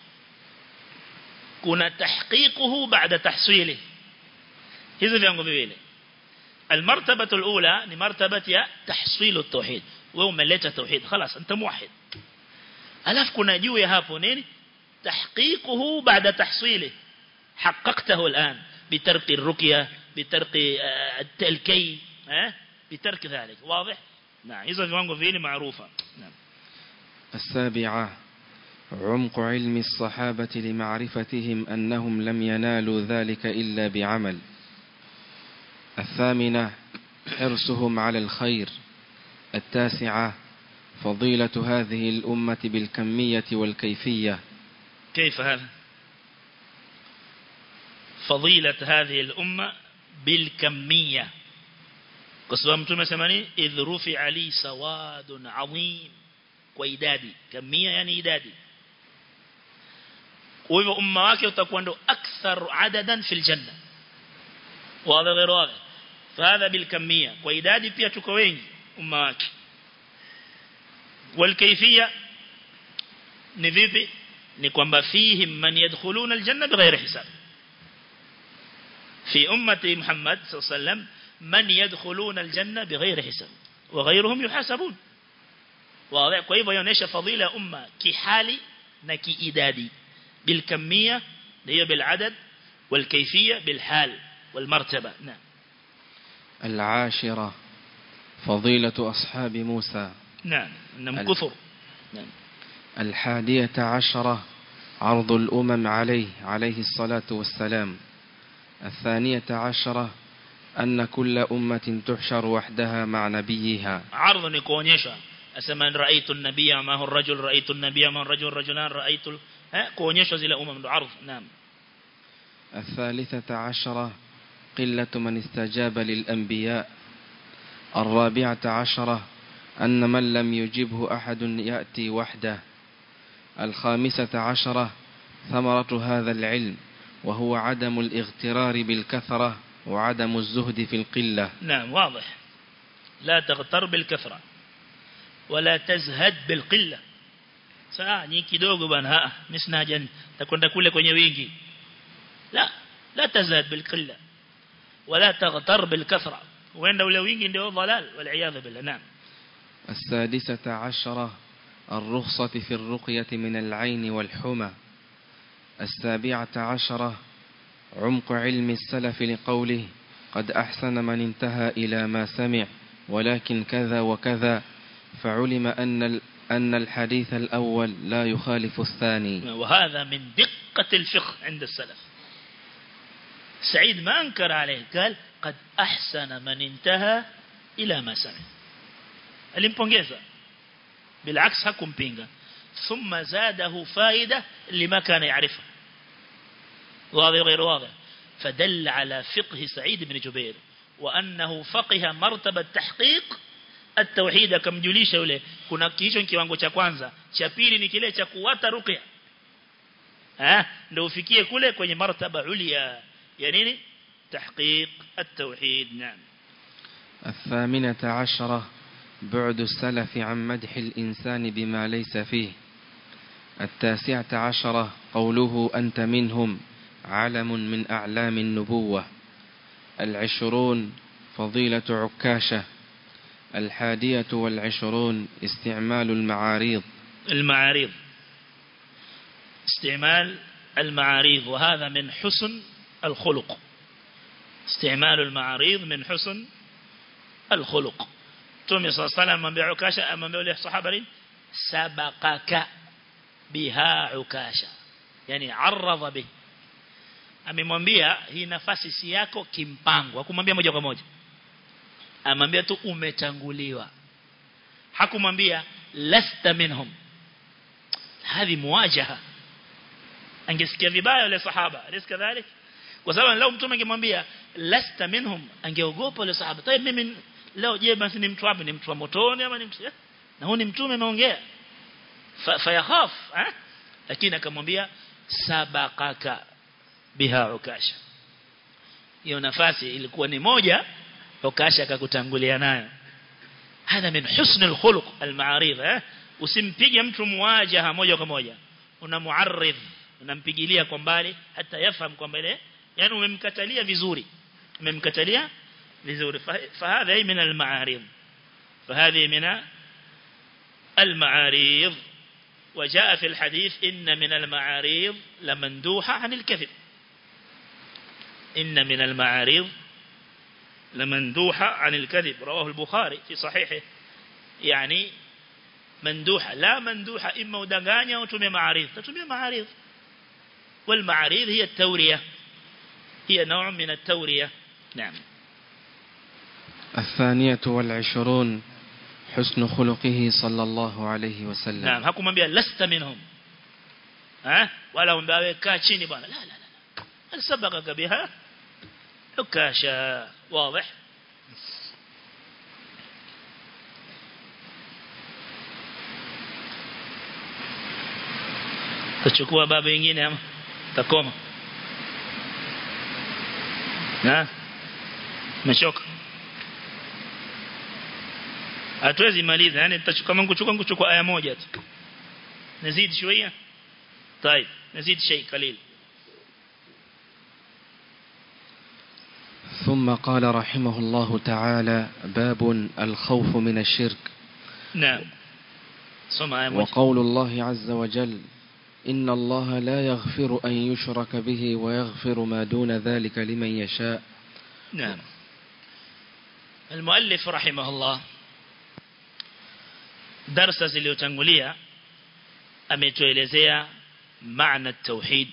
kuna tahqiquhu baada tahsili hizo viwango viwili المرتبة الأولى ni مرتبة ya tahsilu tauhid wewe umeleta tauhid خلاص انت موحد alafu kuna juu ya hapo nini tahqiquhu baada tahsili حققته الآن بترك الرقية بترك الكي بترك ذلك واضح نعم إذا viwango vile معروفة نعم السابعة عمق علم الصحابة لمعرفتهم أنهم لم ينالوا ذلك إلا بعمل الثامنة حرصهم على الخير التاسعة فضيلة هذه الأمة بالكمية والكيفية كيف هذا فضيلة هذه الأمة بالكمية قصوا متوم سماني إذ رفع لي سواد عظيم وإدادي كمية يعني إدادي وهو أمة wake utakuwa ndo أكثر عددا في الجنة واضح غير واضح فهذا بالكمية وإدادي pia tuko wengi umma wake والكيفية ni vipi ni kwamba fihim man yadkhuluna aljanna bighairi hisab في أمة محمد صلى الله عليه وسلم من يدخلون الجنة بغير حساب وغيرهم يحاسبون واضح kwa hivyo inaonyesha fadhila umma kihali na kiidadi بالكمية hiyo بالعدد والكيفية بالحال والمرتبة نعم العاشرة فضيلة أصحاب موسى نعم انهم كثر نعم الحادية عشرة عرض الأمم عليه عليه الصلاة والسلام الثانية عشرة أن كل أمة تحشر وحدها مع نبيها عرض نكونيشا أسمى رأيت النبي معه الرجل رأيت النبي معه الرجل رجلان رأيت ال... ها كونيشا زي الأمم عرض نعم الثالثة عشرة قلة من استجاب للأنبياء الرابعة عشرة أن من لم يجبه أحد يأتي وحده الخامسة عشرة ثمرة هذا العلم وهو عدم الاغترار بالكثرة وعدم الزهد في القلة نعم واضح لا تغتر بالكثرة wala tazhad bil qilla saa ni kidogo bwana mimi sina haja takwenda kule kwenye wingi la la tazhad bil qilla wala taghtar bil kathra wenda ule wingi ndio dhalal wal iyad billah naam السادسة عشرة الرخصة في الرقية من العين والحمى السابعة عشرة عمق علم السلف لقوله قد أحسن من انتهى إلى ما سمع ولكن كذا وكذا فعلم أن أن الحديث الأول لا يخالف الثاني وهذا من دقة الفقه عند السلف سعيد ما أنكر عليه قال قد أحسن من انتهى إلى ما سمع alimpongeza بالعكس hakumpinga ثم زاده فائدة لما كان يعرفه واضح غير واضح فدل على فقه سعيد بن جبير وأنه فقه مرتبة تحقيق التوحيد akamjulisha yule kuna hicho kiwango cha kwanza cha pili ni kile cha kuwata ruqya eh ndio ufikie kule kwenye martaba ulia ya nini تحقيق التوحيد نعم الثامنة عشرة بعد السلف عن مدح الإنسان بما ليس فيه التاسعة عشرة قوله أنت منهم علم من أعلام النبوة العشرون فضيلة عكاشة الحادية والعشرون استعمال المعاريض المعاريض استعمال المعاريض وهذا من حسن الخلق استعمال المعاريض من حسن الخلق تومي صلى الله عليه وسلم من عكاشة أما بيقول الصحابة سبقك بها عكاشة يعني عرض به amemwambia hii nafasi si yako kimpango hakumwambia moja kwa moja amwambia tu umetanguliwa hakumwambia lasta minhum hadi muwajaha angesikia vibaya yule sahaba alis kadhalik kwa sababu leo mtume angemwambia lasta minhum angeogopa yule sahaba tayeb mimi leo je basi ni mtu wapi ni mtu wa motoni ama ni mtu na huyu ni mtume ameongea fayakhaf eh lakini akamwambia sabaqaka biha ukasha hiyo nafasi ilikuwa ni moja ukasha akakutangulia nayo hada min husn alkhuluq almaarid eh usimpige mtu muwajaha moja kwa moja unamuarrid unampigilia kwa mbali hata yafahamu kwamba ile yani umemkatalia vizuri umemkatalia vizuri fahadha hii min almaarid فهذه من المعاريض وجاء في الحديث إن من المعاريض لمندوحة عن الكذب إن من المعاريض لمندوحة عن الكذب رواه البخاري في صحيحه يعني مندوحة لا مندوحة إما ودغانيا وتمي معاريض تتمي معاريض والمعاريض هي التورية هي نوع من التورية نعم الثانية والعشرون حسن خلقه صلى الله عليه وسلم نعم حكم بها لست منهم ها ولا مباوي كاتشيني بانا لا لا لا هل سبقك بها عكاشا واضح tachukua baba wengine ama takoma na mechoka hatuwezi maliza yani tutachukua kama kuchukua kuchukua aya moja tu nazidi شويه طيب نزيد شيء قليل ثم قال رحمه الله تعالى باب الخوف من الشرك نعم سمع آية موجة وقول الله عز وجل إن الله لا يغفر أن يشرك به ويغفر ما دون ذلك لمن يشاء نعم المؤلف رحمه الله درس zilizotangulia ametuelezea معنى التوحيد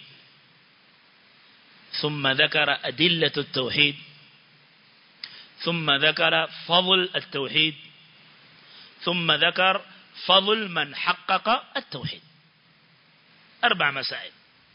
ثم ذكر أدلة التوحيد ثم ذكر فضل التوحيد ثم ذكر فضل من حقق التوحيد أربع مسائل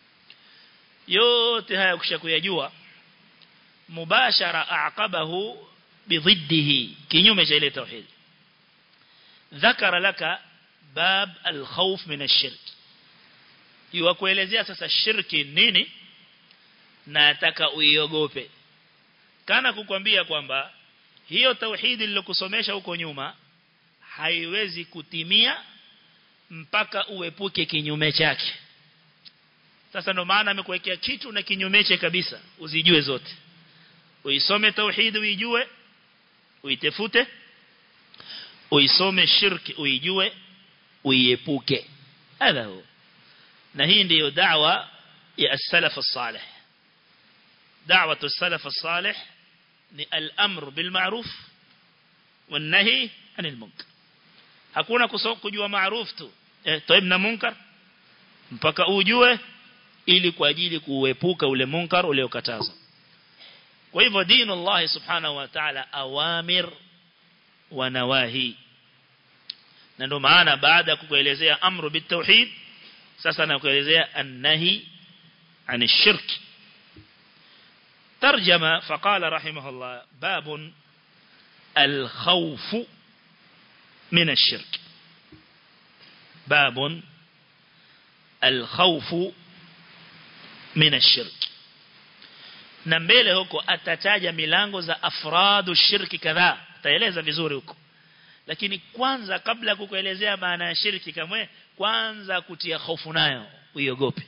yote haya ukishakuyajua mubashara aqabahu bidhiddihi kinyume cha ile tauhid dhakara laka bab alkhawf min ash-shirk yuwakuelezea sasa shirki nini na ataka uiogope kana kukwambia kwamba hiyo tauhidi nilokusomesha huko nyuma haiwezi kutimia mpaka uepuke kinyume chake sasa ndo maana amekuwekea kitu na kinyume chake kabisa uzijue zote uisome tauhid uijue uitefute uisome shirki uijue uiepuke hadha huwa na hii ndiyo da'wa ya as-salaf as-salih da'watu as-salaf as-salih ni al-amr bil ma'ruf wan nahi 'anil munkar hakuna kujua ma'ruf tu eh toib na munkar mpaka ujue ili kwa ajili kuepuka ule munkar uliokatazwa kwa hivyo dini Allah subhanahu wa ta'ala awamir wa nawahi na ndio maana baada ya kukuelezea amru bitauhid sasa nakuelezea annahi عن الشرك ترجم فقال رحمه الله باب الخوف من الشرك باب الخوف من الشرك na mbele huko atataja milango za afradu shirki kadhaa ataeleza vizuri huko lakini kwanza kabla kukuelezea maana ya shirki kamwe kwanza kutia hofu nayo uiogope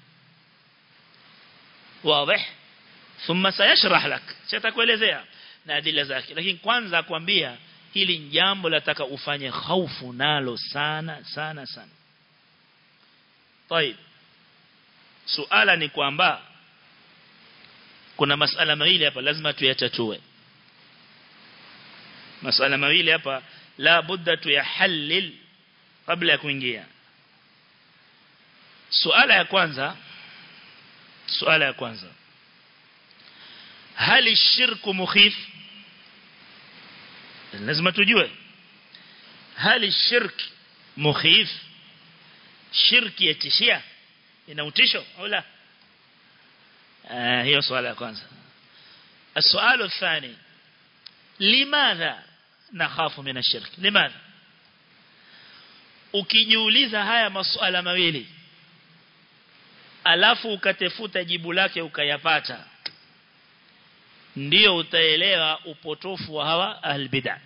واضح ثم سيشرح لك sitakuelezea na adila zake lakini kwanza akwambia hili jambo lataka ufanye hofu nalo sana sana sana طيب suala ni kwamba kuna masala mawili hapa lazima tuyatatue masala mawili hapa la budda tuyahallil kabla ya kuingia suala ya kwanza suala ya kwanza hali shirku mukhif lazima tujue hali shirk mukhif shirki yatishia ina utisho au la hiyo swala ya kwanza السؤال الثاني لماذا نخاف من الشرك لماذا ukijiuliza haya masuala mawili alafu ukatefuta jibu lake ukayapata ndio utaelewa upotofu wa hawa albid'a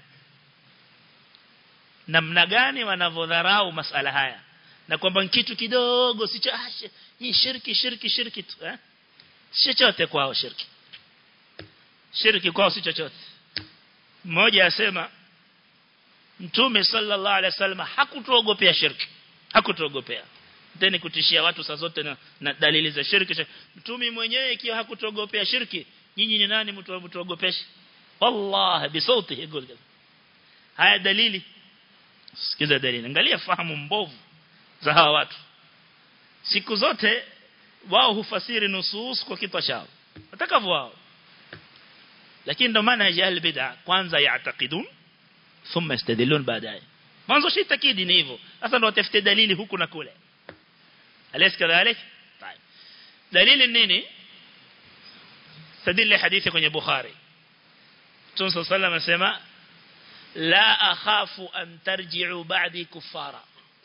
namna gani wanavodharau masala haya na kwamba kitu kidogo sicho ah, hii shirki shirki shirki tu eh si chochote kwao shirki shirki kwao si chochote mmoja asema mtume sallallahu alaihi wasallam hakutuogopea shirki hakutuogopea tena kutishia watu saa zote na, na dalili za shirki mtume mwenyewe ikiwa hakutuogopea shirki nyinyi ni nani mtu mtuogopeshe wallahi bisauti yaqul haya dalili sikiza dalili angalia fahamu mbovu za hawa watu siku zote wao hufasiri nusus kwa kitu chao watakavyo wao lakini ndo maana ya bid'a kwanza yaatakidun thumma yastadilun baadaye mwanzo shi takidi ni hivyo sasa ndo watafute dalili huku na kule alaysa kadhalik طيب dalili nini sadili hadithi kwenye bukhari Mtume صلى الله عليه وسلم la akhafu an tarji'u ba'di kuffara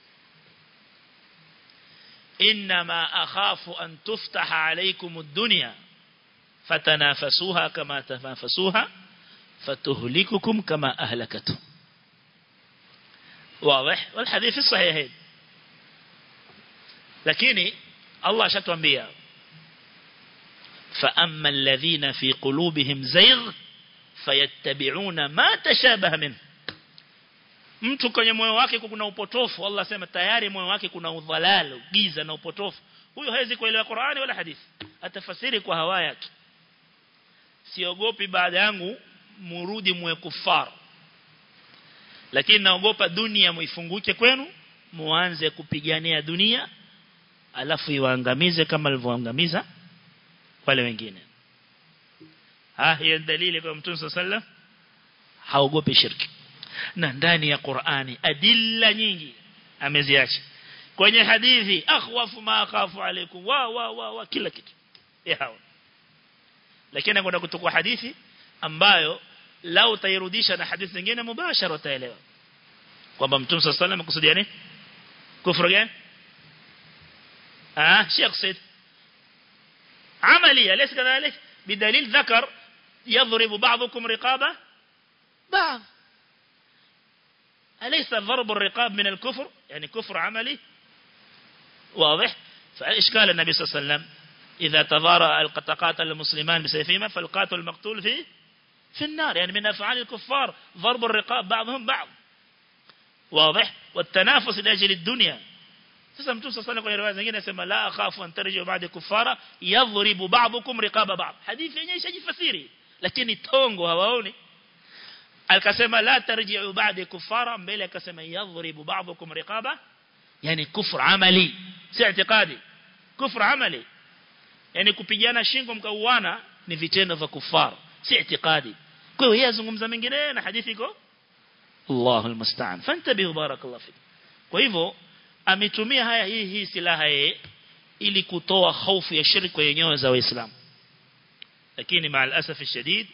إنما أخاف أن تفتح عليكم الدنيا فتنافسوها كما تنافسوها فتهلككم كما أهلكتهم واضح والحديث الصحيحين لكن الله شتوى بيا فأما الذين في قلوبهم زيغ فيتبعون ما تشابه منه mtu kwenye moyo wake kuna upotofu Allah sema tayari moyo wake kuna udhalal giza na upotofu huyo hawezi kuelewa Qur'ani wala hadithi atafasiri kwa hawa yake siogopi baada yangu murudi mwe kufar lakini naogopa dunia muifunguke kwenu muanze kupigania dunia alafu iwaangamize kama alivyoangamiza wale wengine ah hiyo dalili kwa mtume sallallahu haogopi shirki na ndani ya Qur'ani adilla nyingi ameziacha kwenye hadithi akhwafu ma akhafu alaikum wa wa wa, wa kila kitu yao lakini anakwenda kutukua hadithi ambayo lau utairudisha na hadithi nyingine mubashara utaelewa kwamba mtume sallallahu alayhi wasallam nini kufuru gani ah Sheikh Said عملية ليس كذلك بدليل ذكر يضرب بعضكم رقابة بعض أليس ضرب الرقاب من الكفر يعني كفر عملي واضح فإشكال النبي صلى الله عليه وسلم إذا تضارى تقاتل المسلمان بسيفهما فالقاتل المقتول في في النار يعني من أفعال الكفار ضرب الرقاب بعضهم بعض واضح والتنافس لأجل الدنيا sasa mtume sasa kwenye riwaya zingine anasema la akhafu an tarji'u ba'da kuffara yadhribu ba'dukum riqaba ba'd hadithi yenyewe ishajifasiri lakini tongo hawaoni akasema la tarji'u ba'da kuffara mbele akasema yadhribu ba'dukum riqaba yani kufr amali si i'tiqadi kufr amali yani kupigana shingo mkauana ni vitendo vya kufar si i'tiqadi kwa hiyo yeye azungumza mengine na hadithi iko Allahu almusta'an fantabihu barakallahu fik kwa hivyo ametumia haya hii hii silaha yeye ili kutoa hofu ya shirki kwa nyoyo za waislamu lakini مع الاسف الشديد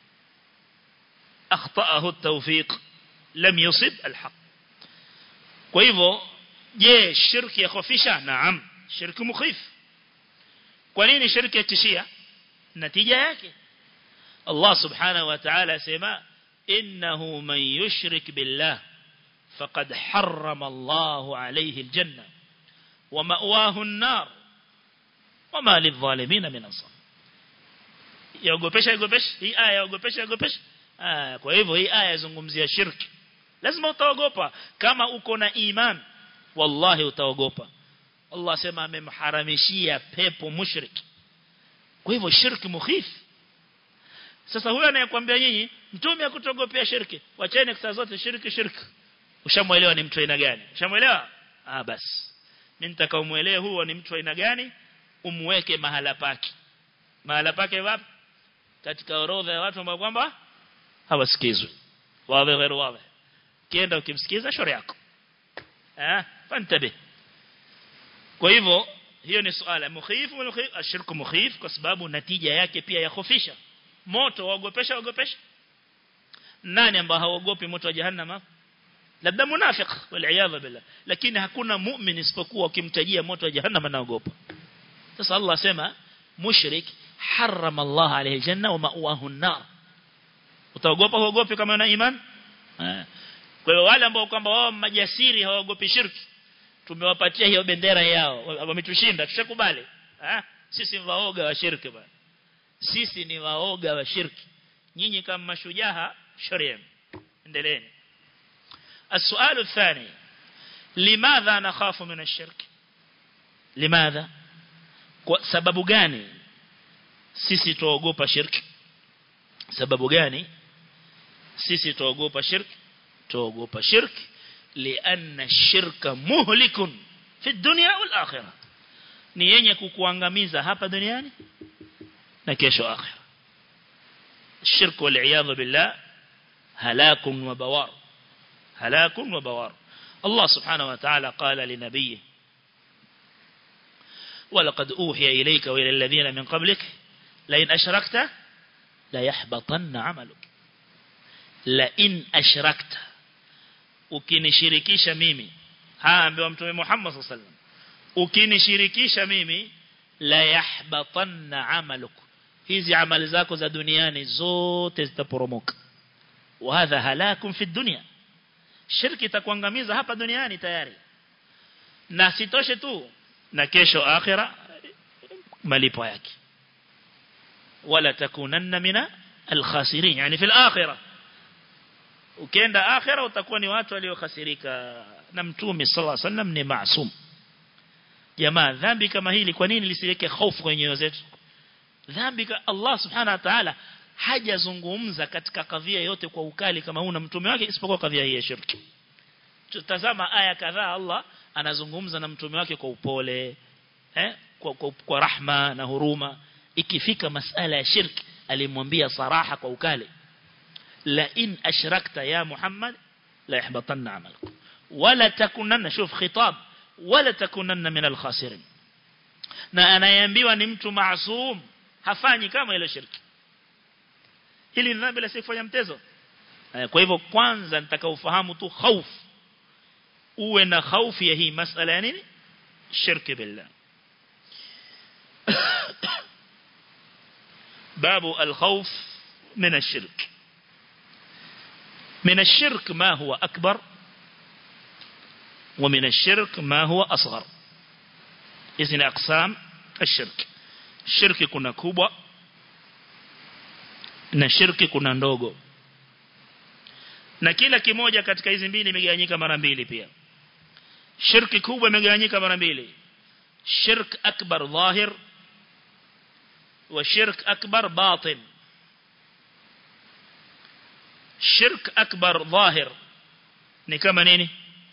اخطاه التوفيق لم يصب الحق kwa hivyo je shirki yakhofisha naam shirki mukhif kwa nini shirki yatishia natija yake Allah subhanahu wa ta'ala sema innahu man yushrik billah فقد حرم الله عليه الجنة ومأواه النار وما للظالمين من أنصار yaogopesha yaogopesha hii aya yaogopesha yaogopesha ah kwa hivyo hii aya yazungumzia shirki lazima utaogopa kama uko na iman wallahi utaogopa Allah sema amemharamishia pepo mushrik kwa hivyo shirki mukhif sasa huyo anayekwambia nyinyi mtume akutogopea shirki wacheni saa zote shirki shirki ushamuelewa ni mtu aina gani ushamuelewa ah basi mimi nitakaomuelewa huo ni mtu aina gani umweke mahala pake mahala pake wapi katika orodha ya watu ambao kwamba hawasikizwi wawe غير wawe kienda ukimsikiza shauri yako eh fantabe kwa hivyo hiyo ni swala mukhif mukhif ashirku mukhif kwa sababu natija yake pia yakhofisha moto waogopesha waogopesha nani ambao haogopi moto wa jahannama labda munafiq wal billah lakini hakuna mu'min isipokuwa ukimtajia moto wa jahannam anaogopa sasa Allah sema mushrik harrama Allah alayhi janna wa ma'wahu an-nar utaogopa huogopi kama una iman kwa hiyo wale ambao kwamba wao majasiri hawaogopi shirki tumewapatia hiyo bendera yao wametushinda tushakubali ah sisi ni waoga wa shirki bwana sisi ni waoga wa shirki nyinyi kama mashujaa sharia endeleeni السؤال الثاني لماذا نخاف من الشرك لماذا sababu gani sisi tuogopa shirki sababu gani sisi tuogopa shirki tuogopa shirki lianna shirka muhlikun fi dunya wal akhirah ni yenye kukuangamiza hapa duniani na kesho akhirah الشرك والعياذ بالله هلاك وبوار هلاك وبوار الله سبحانه وتعالى قال لنبيه ولقد أوحي إليك وإلى الذين من قبلك لئن أشركت ليحبطن عملك لئن أشركت ukinishirikisha mimi haa ambiwa mtume Muhammad sallallahu alaihi wasallam ukinishirikisha mimi la yahbatanna amaluk hizi amali zako za duniani zote zitaporomoka wa hadha halakum fi dunya shirki itakuangamiza hapa duniani tayari na sitoshe tu na kesho akhira malipo yake wala takunanna mina alkhasirin yani fi alakhirah ukienda akhira utakuwa ni watu waliokhasirika na mtume sallallahu alaihi wasallam ni maasum jamaa dhambi kama hili kwa nini lisiweke hofu kwenye nyoyo zetu dhambi Allah subhanahu wa ta'ala hajazungumza katika kadhia yote kwa ukali kama huna mtume wake isipokuwa kadhia hii ya shirki tutazama aya kadhaa Allah anazungumza na mtume wake kwa upole eh kwa, kwa, kwa rahma na huruma ikifika masala ya shirki alimwambia saraha kwa ukali la in ashrakta ya Muhammad la yahbatanna amaluk wala takunanna shuf khitab wala takunanna min al-khasirin na anayeambiwa ni mtu maasum hafanyi kama ile shirki hili ni dhambi la sifanya mtezo kwa hivyo kwanza nitaka ufahamu tu hofu uwe na hofu ya hii masala ya nini shirki billah باب الخوف من الشرك من الشرك ما هو أكبر ومن الشرك ما هو أصغر إذن أقسام الشرك الشرك كنا كوبا na shirki kuna ndogo na kila kimoja katika hizi mbili imegawanyika mara mbili pia shirki kubwa imegawanyika mara mbili shirk akbar dhahir wa shirk akbar batin shirk akbar dhahir ni kama nini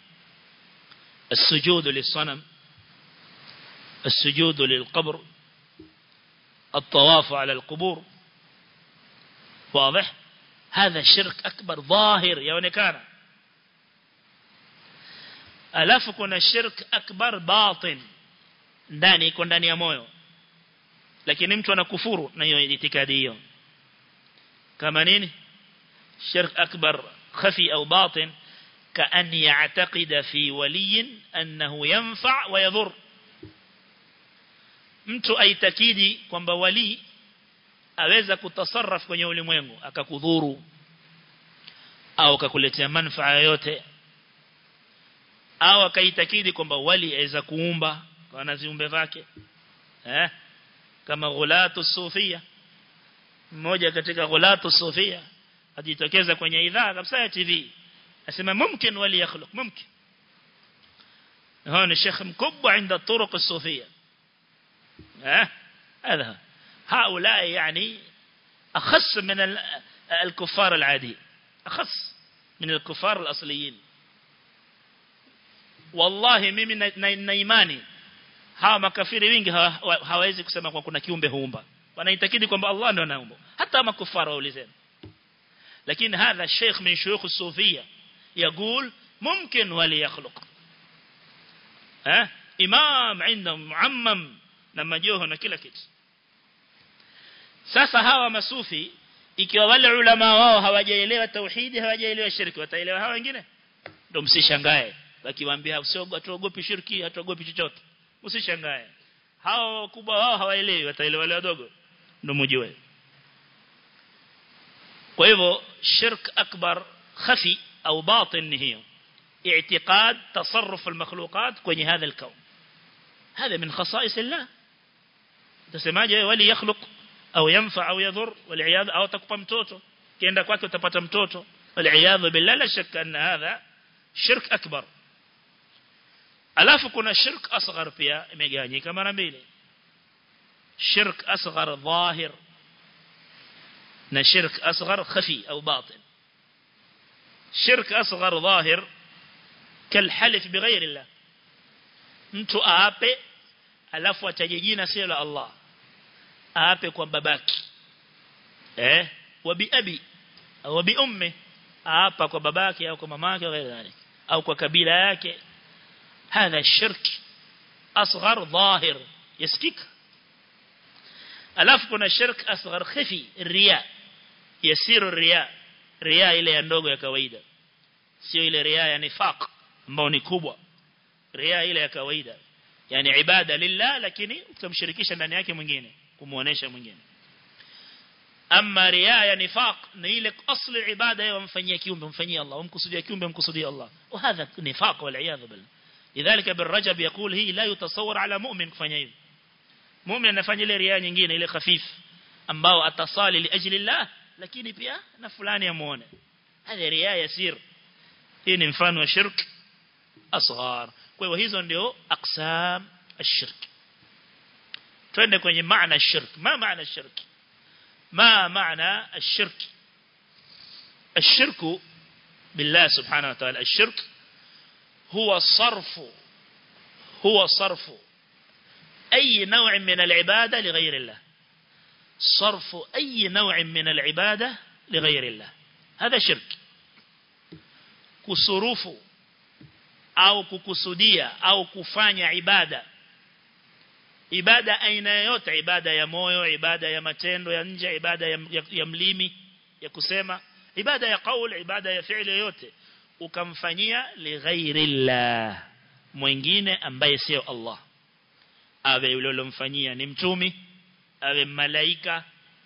السجود للصنم السجود للقبر الطواف على القبور واضح هذا شرك أكبر ظاهر يونكانا alafu kuna shirk akbar batin ndani iko ndani ya moyo lakini mtu anakufuru na hiyo itikadi hiyo kama nini shirk akbar khafi au batin كأن يعتقد في ولي أنه ينفع ويضر mtu aitakidi kwamba wali aweza kutasarraf kwenye ulimwengu akakudhuru au akakuletea manufaa yote au akaitakidi kwamba wali aweza kuumba kwa na viumbe vake eh kama ghulatu sufia mmoja katika ghulatu sufia ajitokeza kwenye idhaa kabisa ya TV asema mumkin wali yakhluq mumkin هون الشيخ مكبة عند الطرق الصوفية ها هذا هؤلاء يعني أخص من الكفار العادي أخص من الكفار الأصليين والله mimi na imani hawa makafiri wengi hawawezi kusema kwa kuna kiumbe huumba wanaitakidi kwamba Allah ndio anaumba hata makufara waulizeni lakini hadha sheikh min shuyukh الصوفيه يقول ممكن ولي يخلق ها imam عندهم معمم na majoho na kila kitu sasa hawa masufi ikiwa wale ulama wao hawajaelewa tauhidi hawajaelewa shirki wataelewa hawa wengine ndio msishangae wakiwaambia usiogopi shirki hatuogopi chochote usishangae hao wakubwa wao hawaelewi wataelewa wale wadogo ndio mjue kwa hivyo shirk akbar khafi au batin hiyo اعتقاد تصرف المخلوقات kwenye هذا الكون هذا من خصائص الله تسمعje wali yakhluq au yanfa au yadhur wal au takupa mtoto kienda kwake utapata mtoto wal billah la shakka anna hadha shirk akbar alafu kuna shirk asghar pia imegawanyika mara mbili shirk asghar dhahir na shirk asghar khafi au batin shirk asghar dhahir كالحلف بغير الله mtu aape alafu ataje jina sio la Allah aape kwa babaki eh wa bi abi au bi ummi aapa kwa babaki au kwa mamake au ghairi au kwa kabila yake hadha shirk asghar dhahir yasikika alafu kuna shirk asghar khafi riya yasiru riya riya ile ya ndogo ya kawaida sio ile riya ya nifaq ambao ni kubwa ria ile ya kawaida yani ibada lillah lakini utamshirikisha ndani yake mwingine kumuonesha mwingine ama ria ya nifaq ni ile asli ibada yeye wamfanyia kiumbe mfanyia Allah umkusudia kiumbe umkusudia Allah وهذا نفاق والعياذ بالله لذلك بالرجب يقول هي لا يتصور على مؤمن kufanya hivi muumini anafanya ile ria nyingine ile khafif ambao atasali liajli Allah lakini pia na fulani amuone hadi ria yasir hii ni mfano wa shirki asghar kwa hivyo hizo ndio aqsam ashirk twende kwenye maana ashirk ma maana ashirk ma maana ashirk الشرك بالله سبحانه وتعالى الشرك هو صرف هو صرف أي نوع من العبادة لغير الله صرف أي نوع من العبادة لغير الله هذا شرك كصروفه au kukusudia au kufanya ibada ibada aina yote ibada ya moyo ibada ya matendo ya nje ibada ya, ya, ya mlimi ya kusema ibada ya kauli ibada ya fi'li yote ukamfanyia lighairillah mwingine ambaye sio Allah awe yule ulomfanyia ni mtumi awe malaika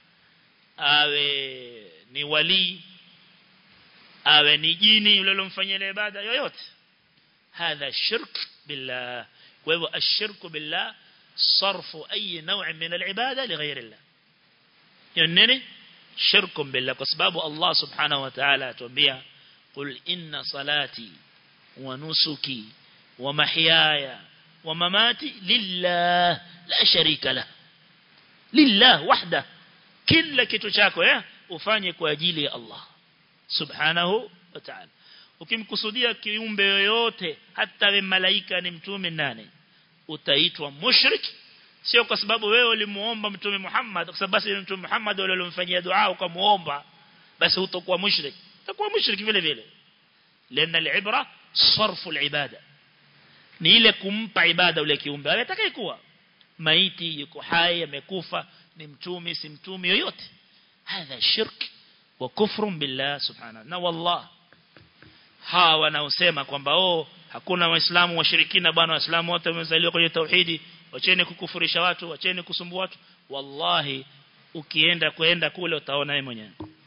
awe ni wali awe ni jini yule ulomfanyia ibada yoyote هذا شرك بالله وهو الشرك بالله صرف أي نوع من العبادة لغير الله يعني شرك بالله كسباب الله سبحانه وتعالى تنبيه قل إن صلاتي ونسكي ومحياي ومماتي لله لا شريك له لله وحده kila kitu chako eh ufanye kwa ajili ya Allah subhanahu wa ta'ala ukimkusudia kiumbe yoyote hata we malaika ni mtume nane utaitwa mushrik sio kwa sababu wewe ulimuomba mtume Muhammad kwa sababu basi mtume Muhammad wale walimfanyia dua ukamuomba basi utakuwa mushrik utakuwa mushrik vile vile lana alibra sarfu alibada ni ile kumpa ibada ule kiumbe atakayekuwa maiti yuko hai amekufa ni mtume si mtume yoyote hadha shirk wa kufrun billah subhanahu na wallah hawa wanaosema kwamba oh hakuna waislamu washirikina bwana waislamu wote wamezaliwa kwenye tauhidi wacheni kukufurisha watu wacheni kusumbua watu wallahi ukienda kwenda kule utaona yeye mwenyewe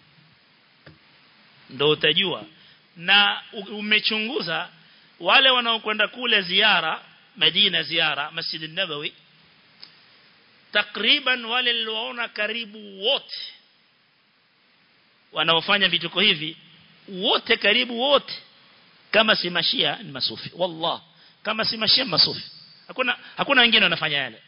ndio utajua na umechunguza wale wanaokwenda kule ziara Madina ziara Masjid an-Nabawi takriban wale nilioona karibu wote wanaofanya vituko hivi wote karibu wote kama si mashia ni masufi wallah kama si mashia masufi hakuna hakuna wengine wanafanya yale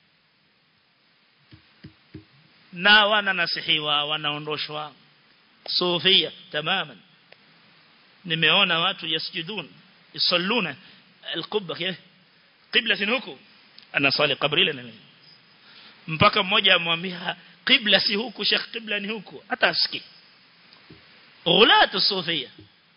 na wananasihiwa wanaondoshwa sufia tamaman nimeona watu yasjudun yusalluna alqubba qibla huku ana sali kabri ile na mpaka mmoja amwambia qibla si huku shekh qibla ni huku hata asikii ghulatu sufia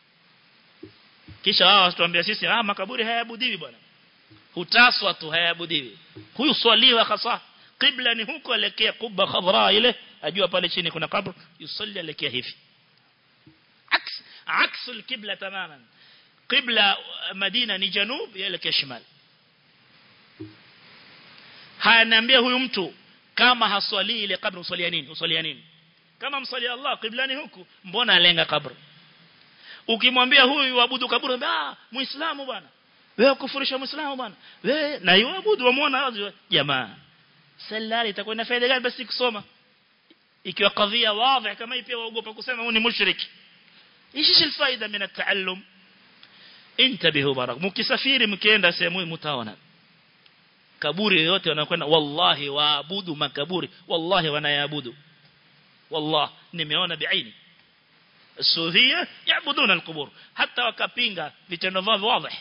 kisha wao watuambia sisi ah makaburi hayabudiwi bwana hutaswa tu hayabudiwi huyu swaliwa hasa qibla ni huko elekea kubba khadra ile ajua pale chini kuna kabr yusalli elekea hivi aks aks alqibla tamaman qibla madina ni janub elekea shimal hanaambia huyu mtu kama haswali ile kabri uswalia nini uswalia nini kama msali Allah qiblani huku mbona alenga kabri ukimwambia huyu waabudu kaburi ah muislamu bwana wewe kufurisha muislamu bwana wewe na yuabudu wamuona jamaa salali itakuwa na faida gani basi kusoma ikiwa kadhia wazi kama hii pia waogopa kusema huyu ni mushriki ishi faida min at-taallum intabihu barak mkisafiri mkienda sehemu mtaona kaburi yote wanakwenda wallahi waabudu makaburi wallahi wanayaabudu والله nimeona biaini السوفيه يعبدون القبور حتى wakapinga vitendo vyao wazi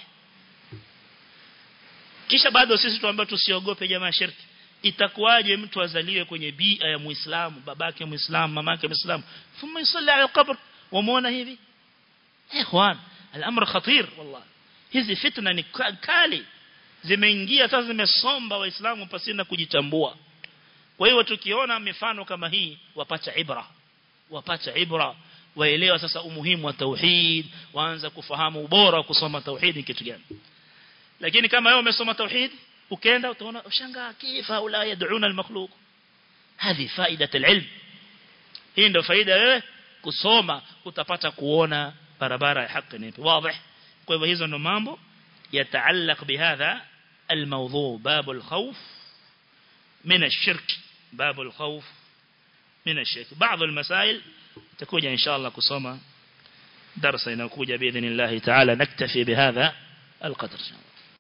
kisha bado sisi tuambao tusiogope jamaa shirki itakuwaje mtu azaliwe kwenye bia ya muislamu babake muislamu mamake muislamu thumma yusalli ala alqabr wamuona hivi ikhwan الامر خطير والله hizi fitna ni kali zimeingia sasa zimesomba waislamu pasina kujitambua kwa hiyo tukiona mifano kama hii wapata ibra wapata ibra waelewa sasa umuhimu wa tauhid waanza kufahamu ubora wa kusoma tauhid ni kitu gani lakini kama wewe umesoma tauhid ukaenda utaona ushangaa kifa ula yad'una al-makhluq hadi faida al-ilm hii ndio faida wewe kusoma utapata kuona barabara ya haki ni wazi kwa hivyo hizo ndo mambo yataallaq bihadha الموضوع باب الخوف من الشرك باب الخوف من الشرك بعض المسائل تكون إن شاء الله كصومة درس ينكوج بإذن الله تعالى نكتفي بهذا القدر